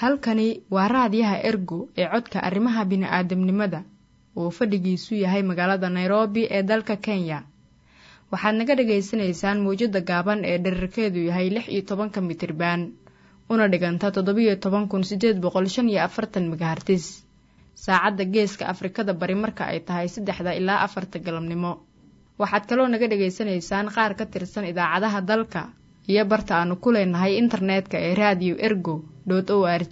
halkani waa raadiyaha ergo ee codka arrimaha bini'aadamnimada uu fadhigiisu yahay magaalada nairobi ee dalka kenya waxaad naga dhagaysanaysaan mawjadda gaaban ee dherarkeedu yahay lix iyo tobanka mitriban una dhiganta toddobiyo toban kun siddeed boqol shan iyo afartan megahartis saacadda geeska afrikada bari marka ay tahay saddexda ilaa afarta galabnimo waxaad kaloo naga dhagaysanaysaan qaar ka tirsan idaacadaha dalka iyo barta aanu ku leenahay internetka ee raadiyo ergo dot o r g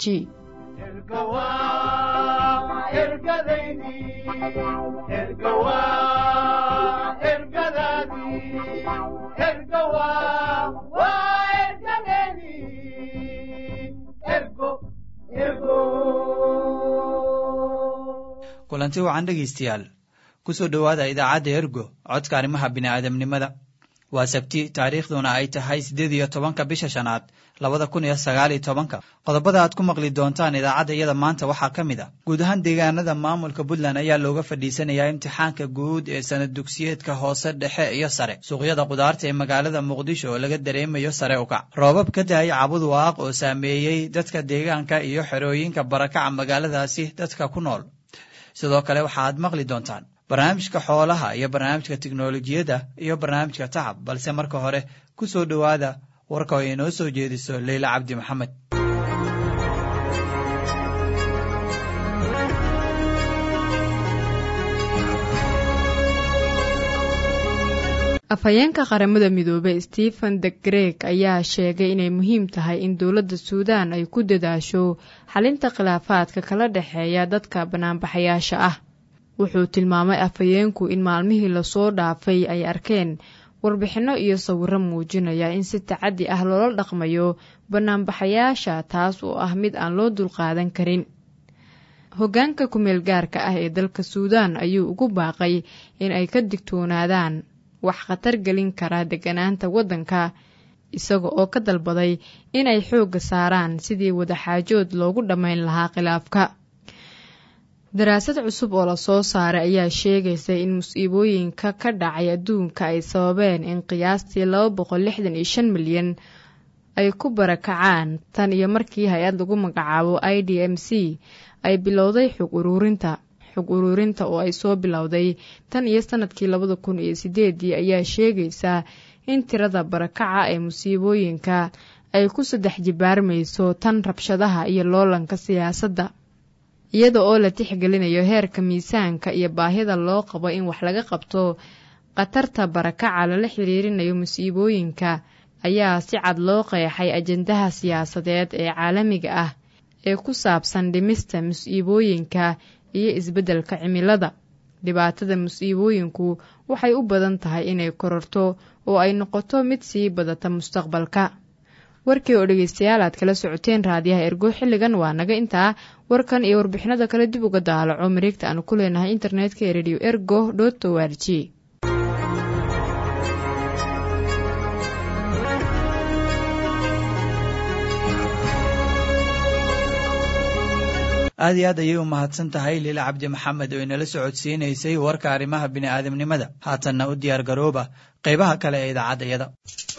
kulanti wacan dhegaystayaal kusoo dhowaada idaacadda ergo codka arrimaha bini'aadamnimada waa sabti taariikhduna ay tahay siddeed iyo tobanka bisha shanaad labada kun iyo sagaal iyo tobanka qodobada aad ku maqli doontaan idaacadda iyada maanta waxaa ka mid a guud ahaan deegaanada maamulka puntland ayaa looga fadhiisanayaa imtixaanka guud ee sanad dugsiyeedka hoose dhexe iyo sare suuqyada kudaarta ee magaalada muqdisho oo laga dareemayo sare ukac roobab ka dahay cabud waaq oo saameeyey dadka deegaanka iyo xerooyinka barakaca magaaladaasi dadka ku nool sidoo kale waxaaad maqli doontaan barnaamijka xoolaha iyo barnaamijka tiknolojiyadda iyo barnaamijka tacab balse marka hore ku soo dhowaada warka oo inoo soo jeediso leyla cabdi maxamed afhayeenka qaramada midoobey stephen de greg ayaa sheegay inay muhiim tahay in dowladda suudaan ay ku dadaasho xalinta khilaafaadka kala dhexeeya dadka banaanbaxayaasha ah wuxuu tilmaamay afhayeenku in maalmihii lasoo dhaafay ay arkeen warbixinno iyo sawirro muujinaya in si tacaddi ah loola dhaqmayo banaanbaxayaasha taas oo ah mid aan loo dulqaadan karin hoggaanka kumeel gaarka ah ee dalka suudaan ayuu ugu baaqay in ay ka digtoonaadaan wax khatar gelin kara degganaanta waddanka isaga oo ka dalbaday inay xoogga saaraan sidii wadaxaajood loogu dhammayn lahaa khilaafka daraasad cusub oo lasoo saaray ayaa sheegaysa in musiibooyinka ka dhacay adduunka ay sababeen in qiyaastii laba boqol lixdan iyo shan milyan ay ku barakacaan tan iyo markii hay-ad lagu magacaabo i d m c ay bilowday xog uruurinta xog uruurinta oo ay soo bilowday tan iyo sanadkii labada kun iyo sideedii ayaa sheegaysa in tirada barakaca ee musiibooyinka ay ku saddex jibaarmayso tan rabshadaha iyo loolanka siyaasadda iyada oo la tixgelinayo heerka miisaanka iyo baahida loo qabo in wax laga qabto khatarta barakaca lala xiriirinayo musiibooyinka ayaa si cad loo qeexay ajendaha siyaasadeed ee caalamiga ah ee ku saabsan dhimista musiibooyinka iyo isbeddelka cimilada dhibaatada musiibooyinku waxay u badan tahay inay kororto oo ay noqoto mid sii badata mustaqbalka warkii oo dhegeystayaal aad kala socoteen raadiyaha ergo xilligan waa naga intaa warkan iyo warbixinada kale dib uga daalaco mareegta aanu ku leenahay internetka ee radio ergo dot o r g aad iyo aad ayay u mahadsan tahay liila cabdi maxamed oo inala socodsiinaysay warka arrimaha bini'aadamnimada haatanna u diyaar garooba qaybaha kale ee idaacadayada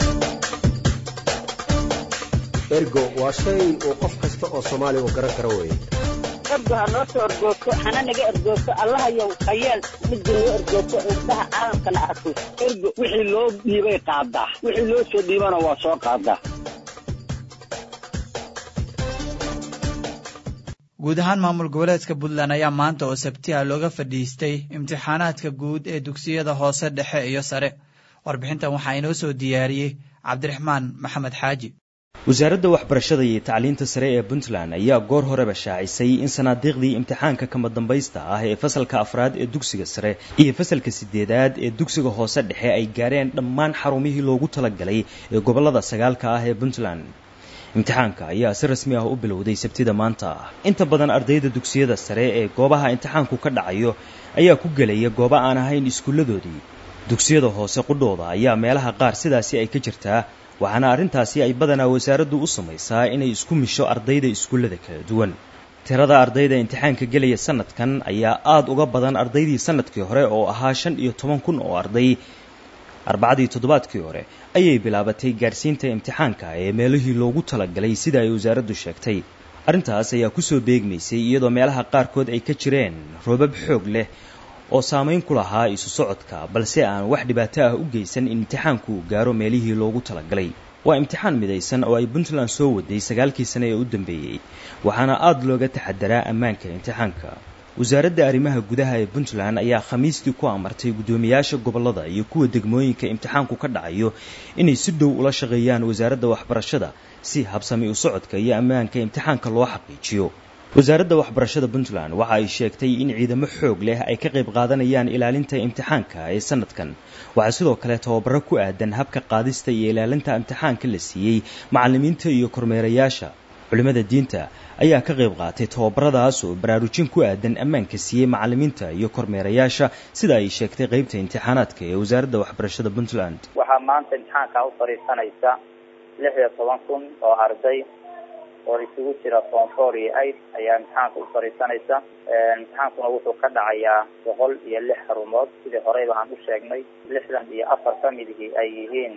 ergo waa shay uu qof kasta oo soomaaliya uu garan karo weye ergo ha noo soo ergoogto hana naga ergoogto allahayow hayeel midda noo ergoogto indhaha caalamkana arko ergo wixii loo dhiibay qaadaa wixii loo soo dhiibana waa soo qaadaa guud ahaan maamul goboleedka puntland ayaa maanta oo sabtiha looga fadhiistay imtixaanaadka guud ee dugsiyada hoose dhexe iyo sare warbixintan waxaa inoo soo diyaariyey cabdiraxmaan maxamed xaaji wasaaradda waxbarashada iyo tacliinta sare ee puntland ayaa goor horeba shaacisay in sanaadiiqdii imtixaanka kama dambaysta ah ee fasalka afraad ee dugsiga sare iyo fasalka sideedaad ee dugsiga hoose dhexe ay gaareen dhammaan xarumihii loogu talagalay ee gobollada sagaalka ah ee puntland imtixaanka ayaa si rasmi ah u bilowday sabtida maanta inta badan ardayda dugsiyada sare ee goobaha imtixaanku ka dhacayo ayaa ku gelaya goobo aan ahayn iskuulladoodii dugsiyada hoose qudhooda ayaa meelaha qaar sidaasi ay ka jirtaa waxaana arrintaasi ay badanaa wasaaraddu u samaysaa inay isku misho ardayda iskuullada kala duwan tirada ardayda imtixaanka gelaya sanadkan ayaa aada uga badan ardaydii sanadkii hore oo ahaa shan iyo toban kun oo arday arbacadii toddobaadkii hore ayay bilaabatay gaadhsiinta imtixaanka ee meelihii loogu talagalay sida ay wasaaraddu sheegtay arrintaas ayaa kusoo beegmaysay iyadoo meelaha qaarkood ay ka jireen roobab xoog leh oo saamayn ku lahaa isu socodka balse aan wax dhibaato ah u geysan in imtixaanku uu gaaro meelihii loogu talagalay waa imtixaan midaysan oo ay puntland soo waday sagaalkii sane ee u dambeeyey waxaana aada looga taxadaraa ammaanka imtixaanka wasaaradda arrimaha gudaha ee puntland ayaa khamiistii ku amartay guddoomiyaasha gobollada iyo kuwa degmooyinka imtixaanku ka dhacayo inay si dhow ula shaqeeyaan wasaaradda waxbarashada si habsami u socodka iyo ammaanka imtixaanka loo xaqiijiyo wasaaradda waxbarashada puntland waxa ay sheegtay in ciidamo xoog leh ay ka qayb qaadanayaan ilaalinta imtixaanka ee sanadkan waxaa sidoo kale tababaro ku aadan habka qaadista iyo ilaalinta imtixaanka la siiyey macallimiinta iyo kormeerayaasha culimmada diinta ayaa ka qayb qaatay tababaradaas oo baraarujin ku aadan ammaanka siiyey macallimiinta iyo kormeerayaasha sida ay sheegtay qeybta imtixaanaadka ee wasaaradda waxbarashada puntland waxaa maanta imtixaanka u fadhiisanaysa lix iyo toban kun oo arday oo isugu jira form four iyo eight ayaa imtixaanka u fadhiisanaysa imtixaankuna wuxuu ka dhacayaa boqol iyo lix xarumood sidii horeyba aan u sheegnay lixdan iyo afar ka midihii ay yihiin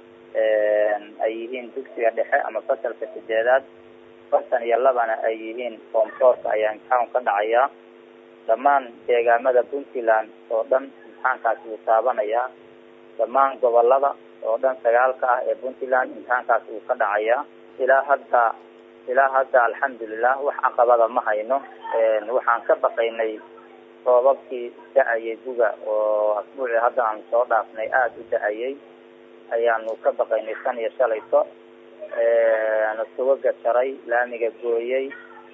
ay yihiin dugsiga dhexe ama fasalka sideedaad afartan iyo labana ay yihiin form fourka ayaa imtixaanku ka dhacayaa dhammaan deegaamada puntland oo dhan imtixaankaasi wuu taabanayaa dhammaan gobolada oo dhan sagaalka ah ee puntland imtixaankaasi wuu ka dhacayaa ilaa hadda ilaa hadda alxamdulilah wax caqabada ma hayno waxaan ka baqaynay roobabkii da-ayay guga oo asbuucii hadda aan soo dhaafnay aada u da-ayay ayaanu ka baqaynay shan iyo shalayto sugaga jaray laamiga gooyey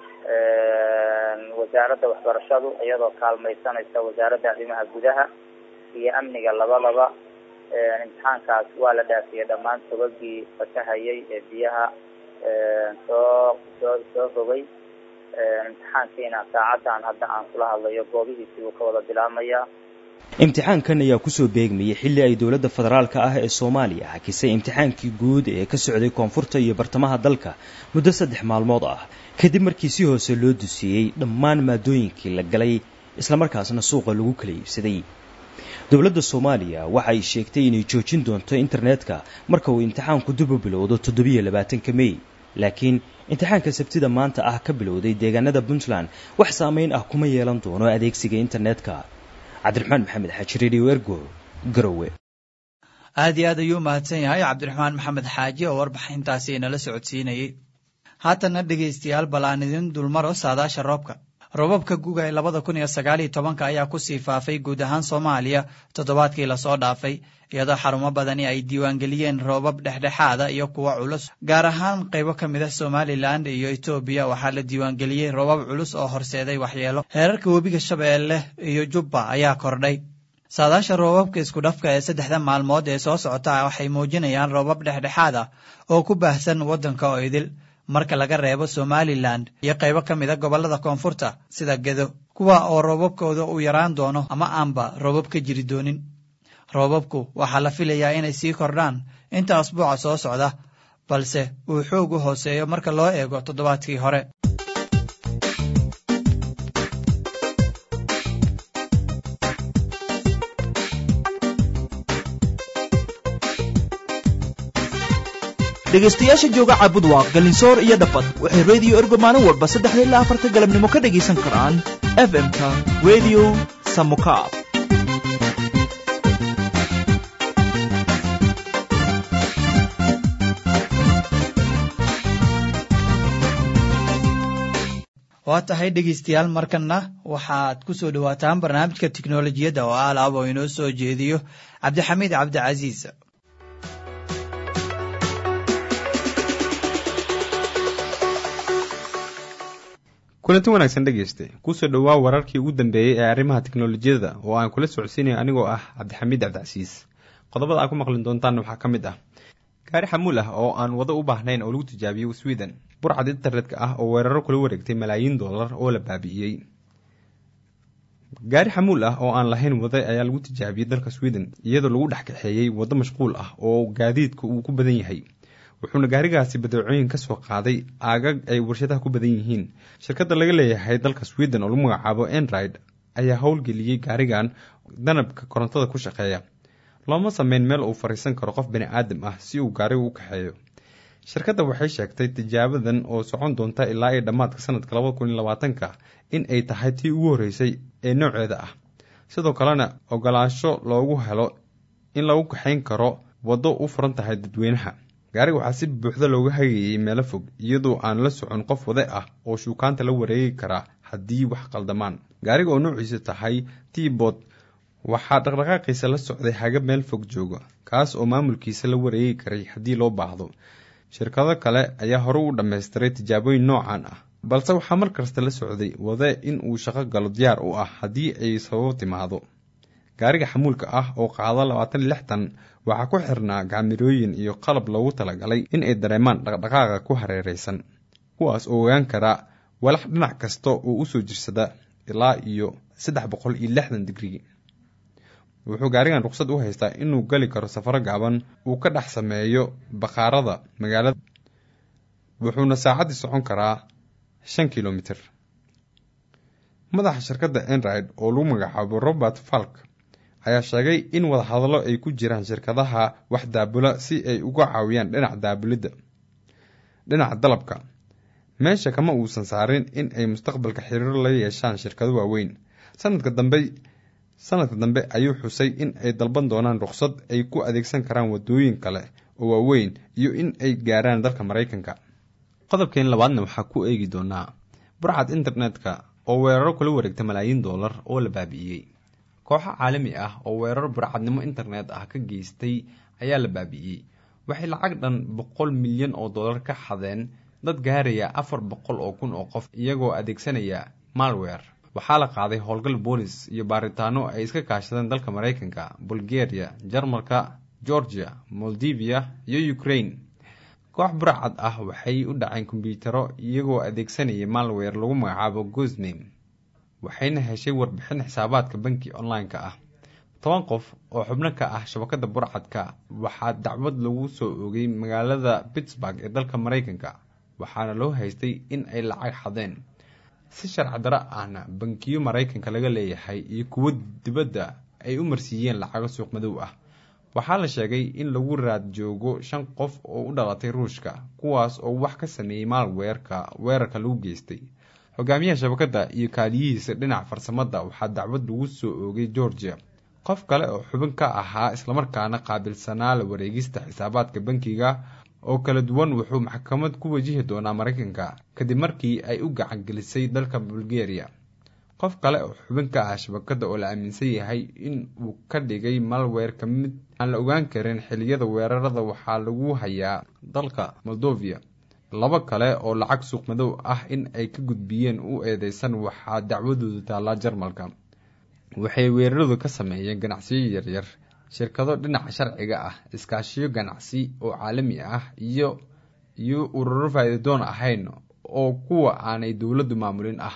wasaaradda waxbarashadu iyadoo kaalmaysanaysa wasaaradda arrimaha gudaha iyo amniga labadaba imtixaankaas waa la dhaafiyey dhammaan sugagii fatahayay ee biyaha soo soo soo rogay imtixaankiina saacaddan hadda aan kula hadlayo goobihiisii uu ka wada bilaabmayaa imtixaankan ayaa kusoo beegmayay xilli ay dowladda federaalka ah ee soomaaliya xakisay imtixaankii guud ee ka socday koonfurta iyo bartamaha dalka muddo saddex maalmood ah kadib markii si hoose loo dusiiyey dhammaan maadooyinkii la galay islamarkaasna suuqa lagu kala iibsaday dowladda soomaaliya waxa ay sheegtay inay joojin doonto internetka marka uu imtixaanku dib u bilowdo toddobiyo labaatanka mey laakiin imtixaanka sabtida maanta ah ka bilowday deegaanada puntland wax saamayn ah kuma yeelan doono adeegsiga internetka cabdiraxmaan maxamed xaaji radio ergo garowe aad iyo aad ayuu mahadsan yahay cabdiraxmaan maxamed xaaji oo warbixintaasi inala socodsiinayey haatanna dhegaystayaal bal aan idin dulmaro saadaasha roobka roobabka guga ee labada kun iyo sagaal iyo tobanka ayaa kusii faafay guud ahaan soomaaliya toddobaadkii lasoo dhaafay iyadoo xarumo badani ay diiwaangeliyeen roobab dhexdhexaada iyo kuwo culus gaar ahaan qaybo ka mid ah somalilan iyo etoobiya waxaa la diiwaangeliyey roobab culus oo horseeday waxyeelo heerarka webiga shabeelle iyo jubba ayaa kordhay saadaasha roobabka isku dhafka ee saddexda maalmood ee soo socota waxay muujinayaan roobab dhexdhexaad ah oo ku baahsan waddanka oo idil marka laga reebo somalilan iyo qaybo ka mid a gobollada koonfurta sida gedo kuwa oo roobabkooda uu yaraan doono ama aanba roobab ka jiri doonin roobabku waxaa la filayaa inay sii kordhaan inta asbuuca soo socda balse uu xoog u hooseeyo marka loo eego toddobaadkii hore dhegaystayaasha jooga caabudwaaq galinsoor iyo dhafad waxay rediyo ergo maalin walba saddexda ilaa afarta galabnimo ka dhegaysan karaan f m-ka redio samukaab waa tahay dhegaystayaal markanna waxaad ku soo dhowaataan barnaamijka tiknolojiyadda oo alaab oo inoo soo jeediyo cabdixamiid cabdicasiis kulanti wanaagsan dhegeyste kusoo dhowaa wararkii ugu dambeeyey ee arrimaha teknolojiyada oo aan kula socodsiinayo anigoo ah cabdixamiid cabdicasiis qodobada aad ku maqli doontaanna waxaa ka mid ah gaari xamuul ah oo aan wado u baahnayn oo lagu tijaabiyey sweden burcad internetka ah oo weeraro kula wareegtay malaayiin dollar oo la baabi'iyey gaari xamuul ah oo aan lahayn wada ayaa lagu tijaabiyey dalka sweden iyadoo lagu dhex kaxeeyey waddo mashquul ah oo gaadiidka uu ku badan yahay wuxuuna gaarigaasi badeecooyin ka soo qaaday aagag ay warshadaha ku badan yihiin shirkadda laga leeyahay dalka sweden oo lagu magacaabo enride ayaa howlgeliyey gaarigan danabka korontada ku shaqeeya looma sameyn meel uu fariisan karo qof bani aadam ah si uu gaariga u kaxeeyo shirkadda waxay sheegtay tijaabadan oo socon doonta ilaa iyo dhammaadka sanadka labada kun iyo labaatanka in ay tahay tii ugu horreysay ee nooceeda ah sidoo kalena ogolaansho loogu helo in lagu kaxayn karo waddo u furan tahay dadweynaha gaariga waxaa si buuxda looga hagayay meelo fog iyadoo aan la socon qof wade ah oo shuukaanta la wareegi karaa haddii wax qaldamaan gaariga oo noociisa tahay tibot waxaa dhaqdhaqaaqiisa la socday haga meel fog jooga kaas oo maamulkiisa la wareegi karay haddii loo baahdo shirkado kale ayaa hore u dhammaystiray tijaabooyin noocan ah balse waxaa mar kasta la socday wade in uu shaqo galo diyaar u ah haddii ay sababo timaado gaariga xamuulka ah oo qaado labaatan iyo lix tan waxaa ku xirnaa gacmirooyin iyo qalab loogu talagalay in ay dareemaan dhaqdhaqaaqa ku hareeraysan kuwaas oo ogaan kara walax dhinac kasta oo usoo jirsada ilaa iyo saddex boqol iyo lixdan digrii wuxuu gaarigan ruqsad u haystaa inuu gali karo safaro gaaban uu ka dhex sameeyo bakhaarada magaalada wuxuuna saacaddii socon karaa shan kilomitir madaxa shirkadda enride oo lagu magacaabo robert falk ayaa sheegay in wadahadallo ay ku jiraan shirkadaha wax daabula si ay uga caawiyaan dhinaca daabulidda dhinaca dalabka meesha kama uusan saarin in ay mustaqbalka xiriiro la yeeshaan shirkado waaweyn sanadka dambe sanadka dambe ayuu xusay in ay dalban doonaan ruqsad ay ku adeegsan karaan waddooyin kale oo waaweyn iyo in ay gaaraan dalka maraykanka qodobkeen labaadna waxaa ku eegi doonaa burcad internetka oo weeraro kula wareegta malaayiin dollar oo la baabi'iyey kooxo caalami ah oo weerar burcadnimo internet ah ka geystay ayaa la baabi'iyey waxay lacag dhan boqol milyan oo dollar ka xadeen dad gaaraya afar boqol oo kun oo qof iyagoo adeegsanaya malwer waxaa la qaaday howlgal boolis iyo baaritaano ay iska kaashadeen dalka maraykanka bulgaria jarmalka georgia moldivia iyo ukraine koox burcad ah waxay u dhaceen kombyutaro iyagoo adeegsanaya malwer lagu magacaabo gosname waxayna heshay warbixin xisaabaadka banki online-ka ah toban qof oo xubno ka ah shabakada burcadka waxaa dacwad lagu soo oogay magaalada pittsburg ee dalka maraykanka waxaana loo haystay in ay lacag xadeen si sharci daro ahna bankiyo maraykanka laga leeyahay iyo kuwo dibadda ay u marsiiyeen lacago suuq madow ah waxaa la sheegay in lagu raad joogo shan qof oo u dhalatay ruushka kuwaas oo wax ka sameeyey maalweerka weerarka lagu geystay hogaamiyaha shabakadda iyo kaaliyihiisa dhinaca farsamada waxaa dacwad lagu soo oogay georgia qof kale oo xubin ka ahaa islamarkaana qaabilsanaa la wareegista xisaabaadka bankiga oo kala duwan wuxuu maxkamad ku wajihi doonaa maraykanka kadib markii ay u gacan gelisay dalka bulgaria qof kale oo xubin ka ah shabakadda oo la aaminsan yahay in uu ka dhigay malweerka mid aan la ogaan karin xiliyada weerarada waxaa lagu hayaa dalka moldovia laba kale oo lacag suuq madow ah in ay ka gudbiyeen u eedeysan waxaa dacwadooda taallaa jarmalka waxay weeraradu ka sameeyeen ganacsiyo yaryar shirkado dhinaca sharciga ah iskaashiyo ganacsi oo caalami ah iyo iyo ururo faa'iidadoon ahayn oo kuwa aanay dowladdu maamulin ah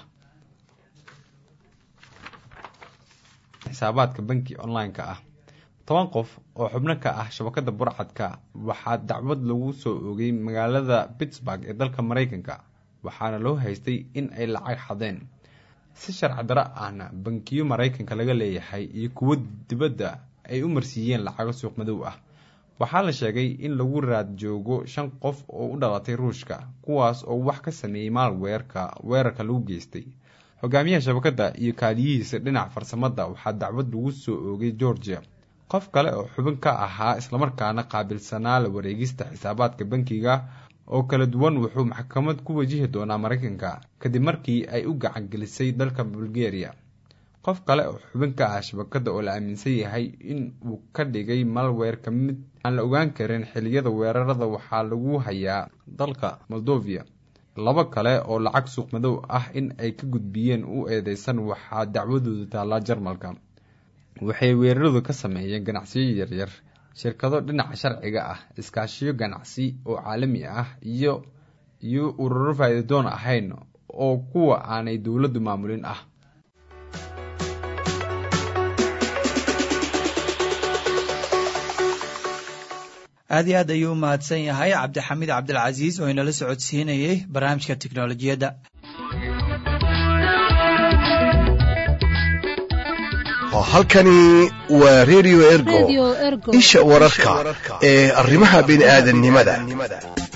xisaabaadka banki online-ka ah toban qof oo xubno ka ah shabakada burcadka waxaa dacwad lagu soo oogay magaalada pittsburg ee dalka maraykanka waxaana loo haystay in ay lacag xadeen si sharci daro ahna bankiyo maraykanka laga leeyahay iyo kuwo dibadda ay u marsiiyeen lacago suuq madow ah waxaa la sheegay in lagu raad joogo shan qof oo u dhalatay ruushka kuwaas oo wax ka sameeyey maalweerka weerarka lagu geystay hogaamiyaha shabakadda iyo kaaliyihiisa dhinaca farsamada waxaa dacwad lagu soo oogay georgia qof kale oo xubin ka ahaa islamarkaana qaabilsanaa la wareegista xisaabaadka bankiga oo kala duwan wuxuu maxkamad ku wajihi doonaa maraykanka kadib markii ay u gacan gelisay dalka bulgaria qof kale oo xubin ka ah shabakadda oo la aaminsan yahay in uu ka dhigay malweerka mid aan la ogaan karin xiliyada weerarada waxaa lagu hayaa dalka moldovia laba kale oo lacag suuq madow ah in ay ka gudbiyeen u eedeysan waxaa dacwadooda taallaa jarmalka waxay weeraradu ka sameeyeen ganacsiyo yaryar shirkado dhinaca sharciga ah iskaashiyo ganacsi oo caalami ah iyo iyo ururo faa'iidadoon ahayn oo kuwa aanay dowladdu maamulin ah aad iyo aad ayuu u mahadsan yahay cabdixamiid cabdilcasiis oo inala socodsiinayey barnaamijka tiknolojiyadda halkani waa redio ergo isha wararka ee arrimaha bini'aadannimada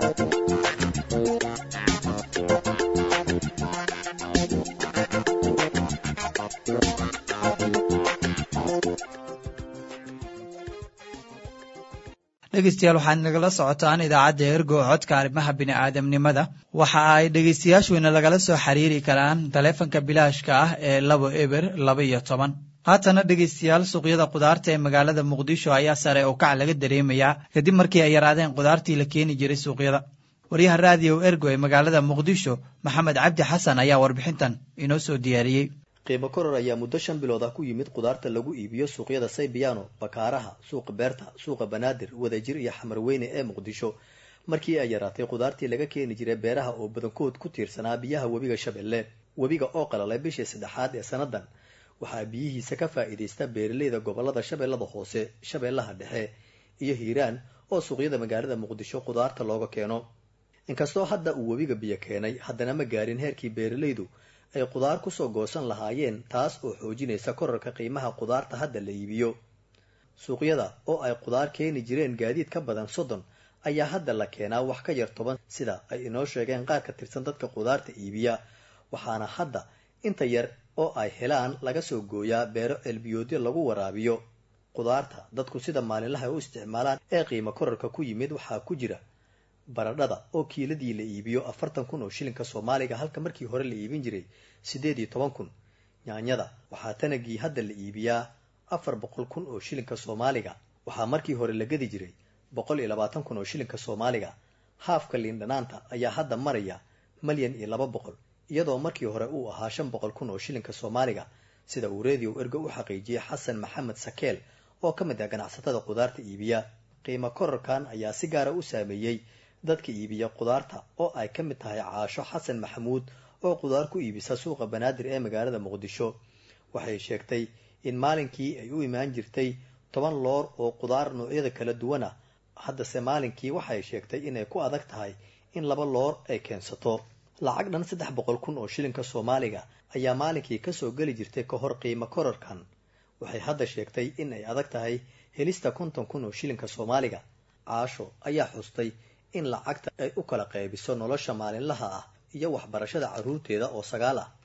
dhegeystayaal waxaad nagala socotaan idaacadda ergo codka arrimaha bini'aadamnimada waxa ay dhegeystayaashuina lagala soo xiriiri karaan taleefanka bilaashka ah ee labo eber laba iyo toban haatana dhegeystayaal suuqyada khudaarta ee magaalada muqdisho ayaa sare oo kac laga dareemayaa kadib markii ay yaraadeen khudaartii la keeni jiray suuqyada waryaha raadiyo ergo ee magaalada muqdisho maxamed cabdi xasan ayaa warbixintan inoo soo diyaariyey qiimo koror ayaa muddo shan bilood ah ku yimid khudaarta lagu iibiyo suuqyada saybiyaano bakaaraha suuqa beerta suuqa banaadir wadajir iyo xamarweyne ee muqdisho markii ay yaraatay khudaartii laga keeni jiray beeraha oo badankood ku tiirsanaa biyaha webiga shabeelle webiga oo qalalay bishii saddexaad ee sannadan waxaa biyihiisa ka faa'iidaysta beeraleyda gobolada shabeellada hoose shabeellaha dhexe iyo hiiraan oo suuqyada magaalada muqdisho khudaarta looga keeno inkastoo hadda uu webiga biyo keenay haddana ma gaarin heerkii beeralaydu ay khudaar kusoo goosan lahaayeen taas oo xoojinaysa korarka qiimaha khudaarta hadda la iibiyo suuqyada oo ay khudaar keeni jireen gaadiid ka badan soddon ayaa hadda la keenaa wax ka yar toban sida ay inoo sheegeen qaar ka tirsan dadka khudaarta iibiya waxaana hadda inta yar oo ay helaan laga soo gooyaa beero ceelbiyoodyo lagu waraabiyo khudaarta dadku sida maalinlaha u isticmaalaan ee qiimo korarka ku yimid waxaa ku jira baradhada oo kiiladii la iibiyo afartan kun oo shilinka soomaaliga halka markii hore la iibin jiray siddeed iyo toban kun yaanyada waxaa tanagii hadda la iibiyaa afar boqol kun oo shilinka soomaaliga waxaa markii hore la gadi jiray boqol iyo labaatan kun oo shilinka soomaaliga haafka liindhanaanta ayaa hadda maraya malyan iyo laba boqol iyadoo markii hore uu ahaa shan boqol kun oo shilinka soomaaliga sida uu redio ergo u xaqiijiyey xasan maxamed sakeel oo ka mid ah ganacsatada khudaarta iibiya qiimo korarkan ayaa si gaara u saameeyey dadka iibiya khudaarta oo ay ka mid tahay caasho xasan maxamuud oo khudaar ku iibisa suuqa banaadir ee magaalada muqdisho waxay sheegtay in maalinkii ay u imaan jirtay toban loor oo khudaar noocyada kala duwan ah haddase maalinkii waxay sheegtay inay ku adag tahay in laba loor ay keensato lacag dhan saddex boqol kun oo shilinka soomaaliga ayaa maalinkii kasoo geli jirtay ka hor qiimo korarkan waxay hadda sheegtay in ay adag tahay helista konton kun oo shilinka soomaaliga caasho ayaa xustay in lacagta ay u kala qaybiso nolosha maalinlaha ah iyo waxbarashada carruurteeda oo sagaal ah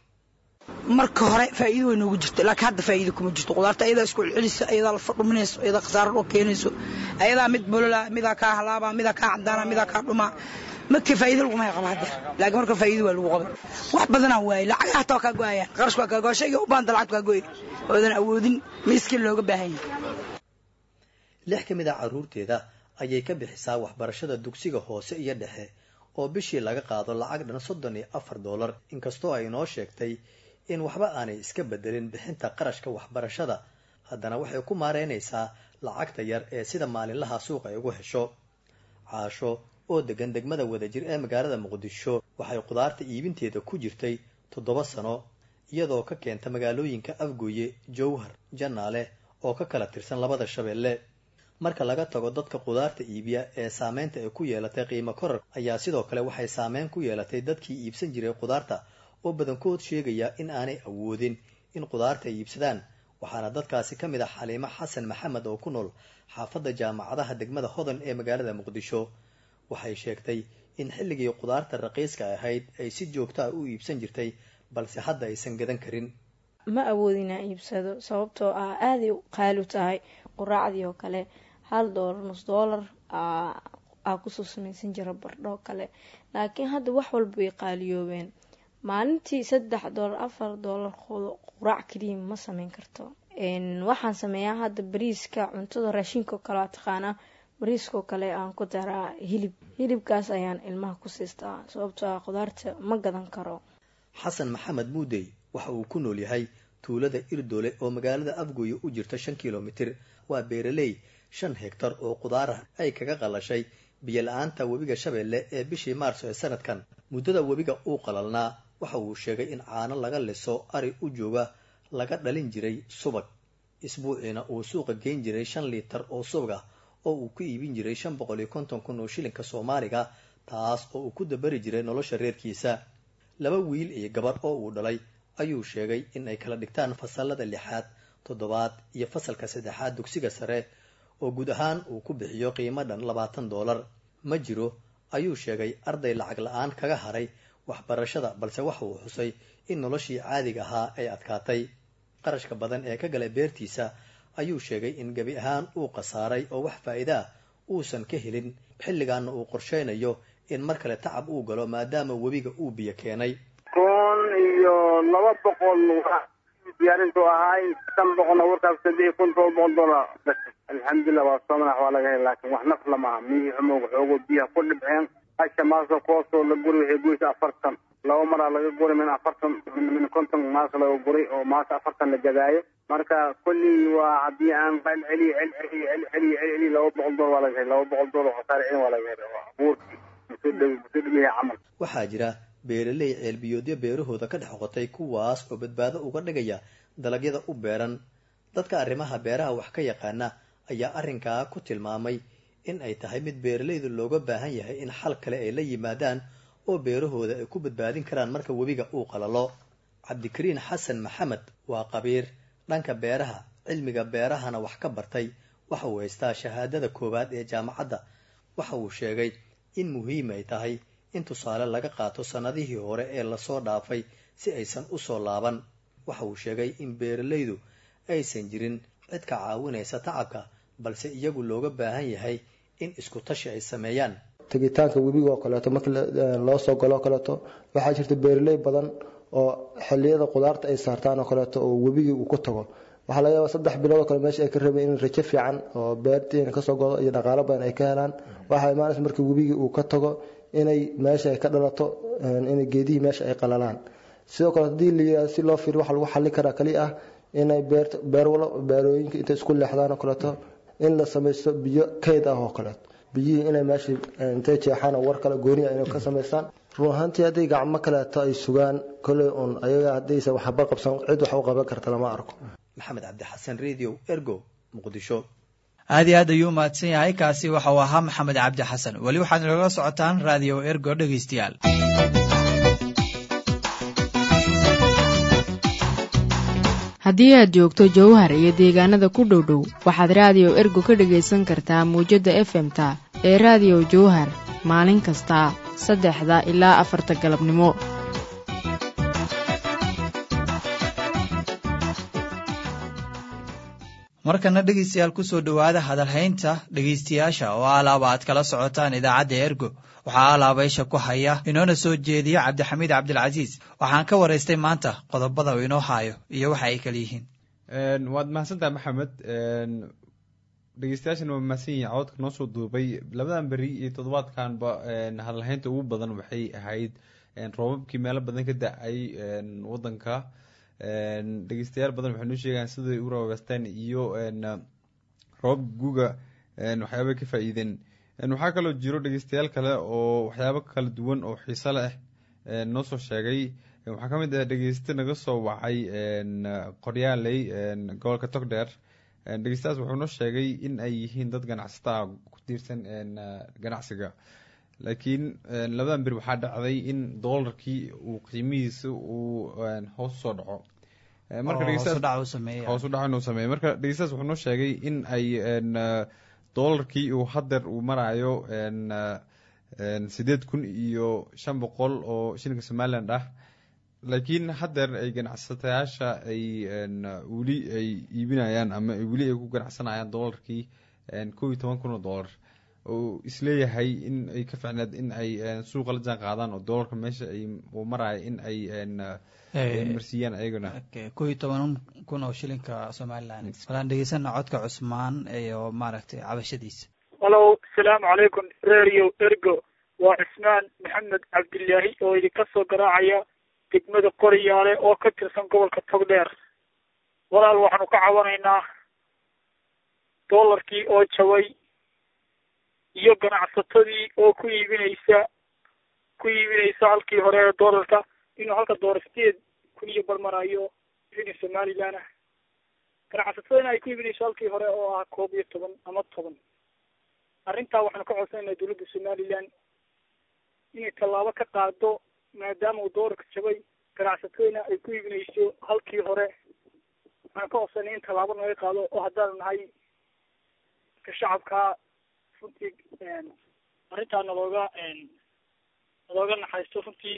marka hore faa'iido way noogu jirta laakiin hadda faa'iido kuma jirto khudaarta ayadaa isku celcelisa ayadaa lafa dhuminayso ayadaa khasaaro dhoo keenayso ayadaa mid bolola midaa kaa halaaba midaa kaa cadaana midaa kaa dhumaa markii faa'iido laguma qaba hadda laakiin marka faa'iido waa lagu qabay wax badanaa waaye lacagaha hataa waa kaa go'ayaan qarash waa kaa go'a shayga u baahanta lacagta kaa go'ay oodan awoodin miiskii looga baahan yahay lix ka mid a carruurteeda ayay ka bixisaa waxbarashada dugsiga hoose iyo dhexe oo bishii laga qaado lacag dhan soddon iyo afar doolar inkastoo ay inoo sheegtay in waxba aanay iska bedelin bixinta qarashka waxbarashada haddana waxay ku maareynaysaa lacagta yar ee sida maalinlaha suuq ay ugu hesho caasho oo degan degmada wadajir ee magaalada muqdisho waxay khudaarta iibinteeda ku jirtay toddoba sano iyadoo ka keenta magaalooyinka afgooye jowhar janaale oo ka kala tirsan labada shabeelle marka laga tago dadka khudaarta iibiya ee saameynta ay ku yeelatay qiimo korar ayaa sidoo kale waxay saameyn ku yeelatay dadkii iibsan jiray khudaarta oo badankood sheegaya in aanay awoodin in khudaarta ay iibsadaan waxaana dadkaasi ka mid ah xaliimo xasan maxamed oo ku nool xaafadda jaamacadaha degmada hodan ee magaalada muqdisho waxay sheegtay in xilligii khudaarta raqiiska ahayd ay si joogta ah u iibsan jirtay balse hadda aysan gadan karin ma awoodin aan iibsado sababtoo ah aaday qaali u tahay quraacdii oo kale hal doolar nus doolar aa kusoo samaysan jira bardho kale laakiin hadda wax walba way qaaliyoobeen maalintii saddex doolar afar doolar quraac kaliya ma sameyn karto waxaan sameeyaa hadda bariiska cuntada raashinka oo kale waa taqaanaa bariiskaoo kale aan ku daraa hilib hilibkaas ayaan ilmaha ku siistaa sababtoo ah khudaarta ma gadan karo xasan maxamed muudey waxa uu ku nool yahay tuulada irdoole oo magaalada afgooye u jirta shan kilomitir waa beeraley shan hegtar oo khudaarah ay kaga qalashay biyo la-aanta webiga shabeelle ee bishii maarso ee sanadkan muddada webiga uu qalalnaa waxa uu sheegay in caano laga liso ari u jooga laga dhalin jiray subag isbuuciina uu suuqa geyn jiray shan liitar oo subag ah oo uu ku iibin jiray shan boqol iyo konton kun oo shilinka soomaaliga taas oo uu ku dabari jiray nolosha reerkiisa laba wiil iyo gabar oo uu dhalay ayuu sheegay in ay kala dhigtaan fasalada lixaad toddobaad iyo fasalka saddexaad dugsiga sare oo guud ahaan uu ku bixiyo qiimo dhan labaatan doolar ma jiro ayuu sheegay arday lacag la-aan kaga haray waxbarashada balse waxa uu xusay in noloshii caadiga ahaa ay adkaatay qarashka badan ee ka galay beertiisa ayuu sheegay in gebi ahaan uu khasaaray oo wax faa'iida ah uusan ka helin xilligaana uu qorshaynayo in mar kale tacab uu galo maadaama webiga uu biyo keenay kun iyo laba boqol diyaarintu ahaay shan boqolna warkaas saddex kun toban boqol dolar alxamdulilah waa soo madax waa laga heli laakiin wax naf lama aha miyihii xumowga xoogo biyaha ku dhibceen hasha maasa koosoo la guri waxay gurisa afartan laba maraa laga guri min afartan min konton maasa laga guray oo maasa afartan la gadaayo marka kullii waa haddii aan celceliyo celceliyo celceliyo celceliyo laba boqol dolar waa laga heli laba boqol dolar khasaare celin waa laga heli abuurkii musoo dhow musoo dhowyahay camal waxaa jira beeraley ceelbiyoodyo beerahooda ka dhex qotay kuwaas oo badbaado uga dhigaya dalagyada u beeran dadka arrimaha beeraha wax ka yaqaana ayaa arrinkaa ku tilmaamay in ay tahay mid beeralayda looga baahan yahay in xal kale ay la yimaadaan oo beerahooda ay ku badbaadin karaan marka webiga uu qalalo cabdikariin xasan maxamed waa qabiir dhanka beeraha cilmiga beerahana wax ka bartay waxa uu haystaa shahaadada koowaad ee jaamacadda waxa uu sheegay in muhiim ay tahay in tusaale laga qaato sannadihii hore ee lasoo dhaafay si aysan u soo laaban waxa uu sheegay in beeralaydu aysan jirin cid ka caawinaysa tacabka balse iyagu looga baahan yahay in isku tashi ay sameeyaan tegitaanka webiga oo kaleeto marka loo soo galo oo kaleeto waxaa jirta beeraley badan oo xiliyada qudaarta ay saartaan oo kaleeto oo webigii uu ku tago waxaa laga yaaba saddex bilood oo kale meesha ay ka rabeen in rajo fiican oo beertiina kasoo godo iyo dhaqaalo badan ay ka helaan waxaa imaanaysa marka webigii uu ka tago inay meesha ay ka dhalato inay geedihii meesha ay qalalaan sidoo kale haddii la si loo fiiriyo waxa lagu xallin karaa kali ah inay beerta beerwalo beerooyinka intay isku leexdaan oo kaleeto in la samaysto biyo kayd ah oo kaleeto biyihii inay meesha intay jeexaan oo war kale gooniya inay ka samaystaan run ahaantii hadday gacmo kaleeto ay sugaan kolley un ayaga haddaysan waxba qabsan cid wax u qaban karta lama arko maxamed cabdixasan radio ergo muqdisho aad iyo aad ayuu umahadsan yahay kaasi waxa uu ahaa maxamed cabdi xasan weli waxaad inoola socotaan raadiyo ergo dhegaystayaal haddii aad joogto jowhar iyo deegaanada ku dhow dhow waxaad raadiyo ergo ka dhagaysan kartaa muwjadda efemta ee raadiyo jowhar maalin kasta saddexda ilaa afarta galabnimo markana dhegaystayaal kusoo dhowaada hadalhaynta dhegaystayaasha oo alaaba aad kala socotaan idaacadda ergo waxaa alaabaysha ku haya inoona soo jeediya cabdixamiid cabdilcasiis waxaan ka waraystay maanta qodobada uu inoo haayo iyo waxa ay kala yihiin waad mahadsantaha maxamed dhegeystayaashana waa mahadsan yihin cododka noo soo duubay labadan beri iyo toddobaadkanba hadalhaynta ugu badan waxay ahayd roobabkii meelo badan ka da-ay wadanka dhegeystayaal badan waxay noo sheegaan siday u roobeysteen iyo roobab guga waxyaabay ka faa-iideen waxaa kaloo jiro dhegeystayaal kale oo waxyaabo kala duwan oo xiiso leh noo soo sheegay waxaa ka mid ah dhegeyste naga soo wacay qoryaaley gobolka togdheer dhegeystayaas wuxuu noo sheegay in ay yihiin dad ganacsataa ku tiirsan ganacsiga laakiin labadan beri waxaa dhacday in doolarkii uu qiimihiisa uu hoos usoo dhaco markahoos u dhaco inuu sameeyo marka dhegeystayaas wuxuu noo sheegay in ay doolarkii uu hadeer uu marayo sideed kun iyo shan boqol oo shilinka somaliland ah laakiin hadeer ay ganacsatayaasha ay weli ay iibinayaan ama weli ay ku ganacsanayaan doolarkii kow iyo toban kun oo doolar oo isleeyahay in ay ka ficneed in ay suuqa la jaan qaadaan oo doolarka meesha ay uu marayo in ay marsiiyaan ayagana kow iyo toban kun oo shilinka somaliland walaan dhegeysana codka cusmaan iyo maaragtay cabashadiisa halo asalaamu calaykum radio ergo waa cismaan maxamed cabdilaahi oo idinka soo garaacaya degmada qoriyaale oo ka tirsan gobolka togdheer walaal waxaanu ka cabanaynaa doolarkii oo jabay iyo ganacsatadii oo ku iibinaysa ku iibinaysa halkii hore ee doolarka inuu halka doolar sideed kun iyo barmarayo shilin somaliland ah ganacsatadana ay ku iibinayso halkii hore oo ah koob iyo toban ama toban arrintaa waxaanu ka codsanaynaa dowladda somaliland inay tallaabo ka qaado maadaama uu doolarka jabay ganacsatadana ay ku iibinayso halkii hore waxaanu ka codsanay in tallaabo naga qaado oo haddaanu nahay ka shacabkaa runtii arrintaa nalooga nalooga naxariisto runtii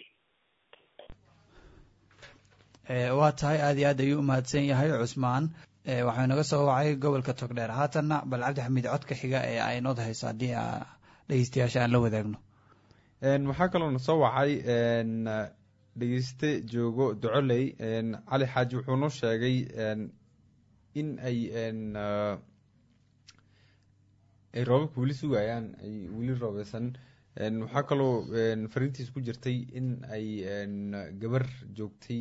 waa tahay aad iyo aad ayuu umahadsan yahay cusmaan waxuu naga soo wacay gobolka togdheer haatanna bal cabdixamiid codka xiga ee aynod hayso haddii dhegeystayaasha aan la wadaagno waxaa kaloo na soo wacay dhegeyste joogo docoley cali xaaji wuxuu noo sheegay in ay ay roobabka weli sugayaan ay weli roobeysan waxaa kaloo fariintiis ku jirtay in ay gabar joogtay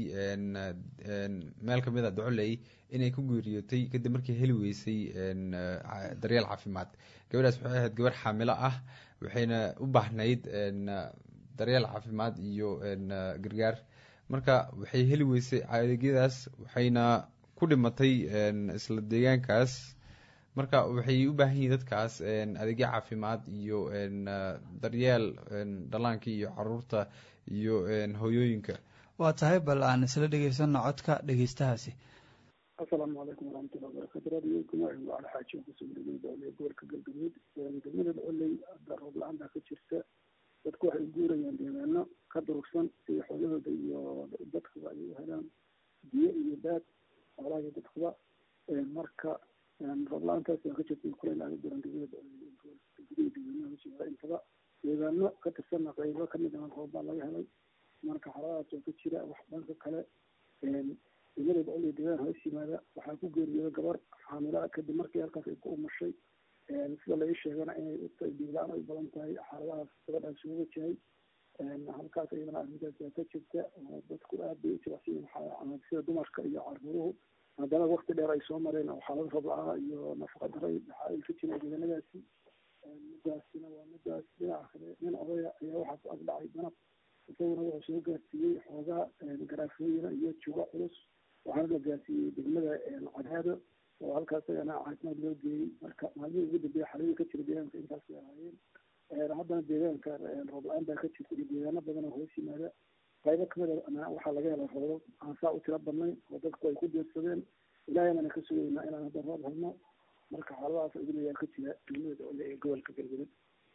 meel kamid a docoley inay ku geeriyootay kadib markii heli weysay daryeel caafimaad gabadhaas waxay ahayd gabar xaamilo ah waxayna u baahnayd daryeel caafimaad iyo gargaar marka waxay heli weysay adeegyadaas waxayna ku dhimatay isla deegaankaas marka waxay u baahan yihiin dadkaas adeegyo caafimaad iyo daryeel dhallaanka iyo caruurta iyo hooyooyinka waa tahay bal aan isla dhegeysano codka dhegeystahaasi asalaamu calaykum waraxmatullahi wabarakatu raadiyokum waa cali xaaji oo kusoo dhegey doole gobolka galgaduud degmada dholey hadda roob la-aan baa ka jirta dadku waxay u guurayaan deegaano ka durugsan si xoolahooda iyo dadkuba ay u helaan biyo iyo baad xoolaha iyo dadkuba marka roob la-aantaas baa ka jirta kuleyl aaga jiran degmada gudihi deegaanaha hoshimaa intaba deegaano ka tirsanna qaybo kamid ah roob baa laga helay marka xaaladahaas oo ka jira wax dhanka kale degmada dholey deegaan hoos yimaada waxaa ku geeriyooda gabar xaamila kadib markii halkaas ay ku umashay sida la ii sheegana inay dhiigla-aan ay badan tahay xaaladahaas gabadhaas uga wajahay halkaas iyadana arrintaas baa ka jirta oo dadku aad bay u jilacsan yihin sida dumarka iyo caruuruhu haddana wakti dheer ay soo mareen oo xaalada roob la-aa iyo nafaqa daray waxaa ay ka jireen deegaanadaasi midaasina waa midaas dhinaca kale nin odaya ayaa waxaa ku agdhacay danab isaguna wuxuu soo gaarsiiyey xoogaa garaafooyina iyo juga culus waxaana la gaarsiiyey degmada cadaado oo halkaas ayana caafimaad loo geeyey marka maalmihii ugu dambeeya xaladii ka jira deegaanka intaas bay ahaayeen haddana deegaanka roob la-aan baa ka jirta iyo deegaano badan oo hoos yimaada qaybo kamid a waxaa laga helay roobab aan saa u tiro badnayn oo dadku ay ku deersadeen ilaahayna ka sugaynaa inaan hadda roob helno marka xaaladahaas idin ayaa ka jira degmada ole ee gobolka galgaduud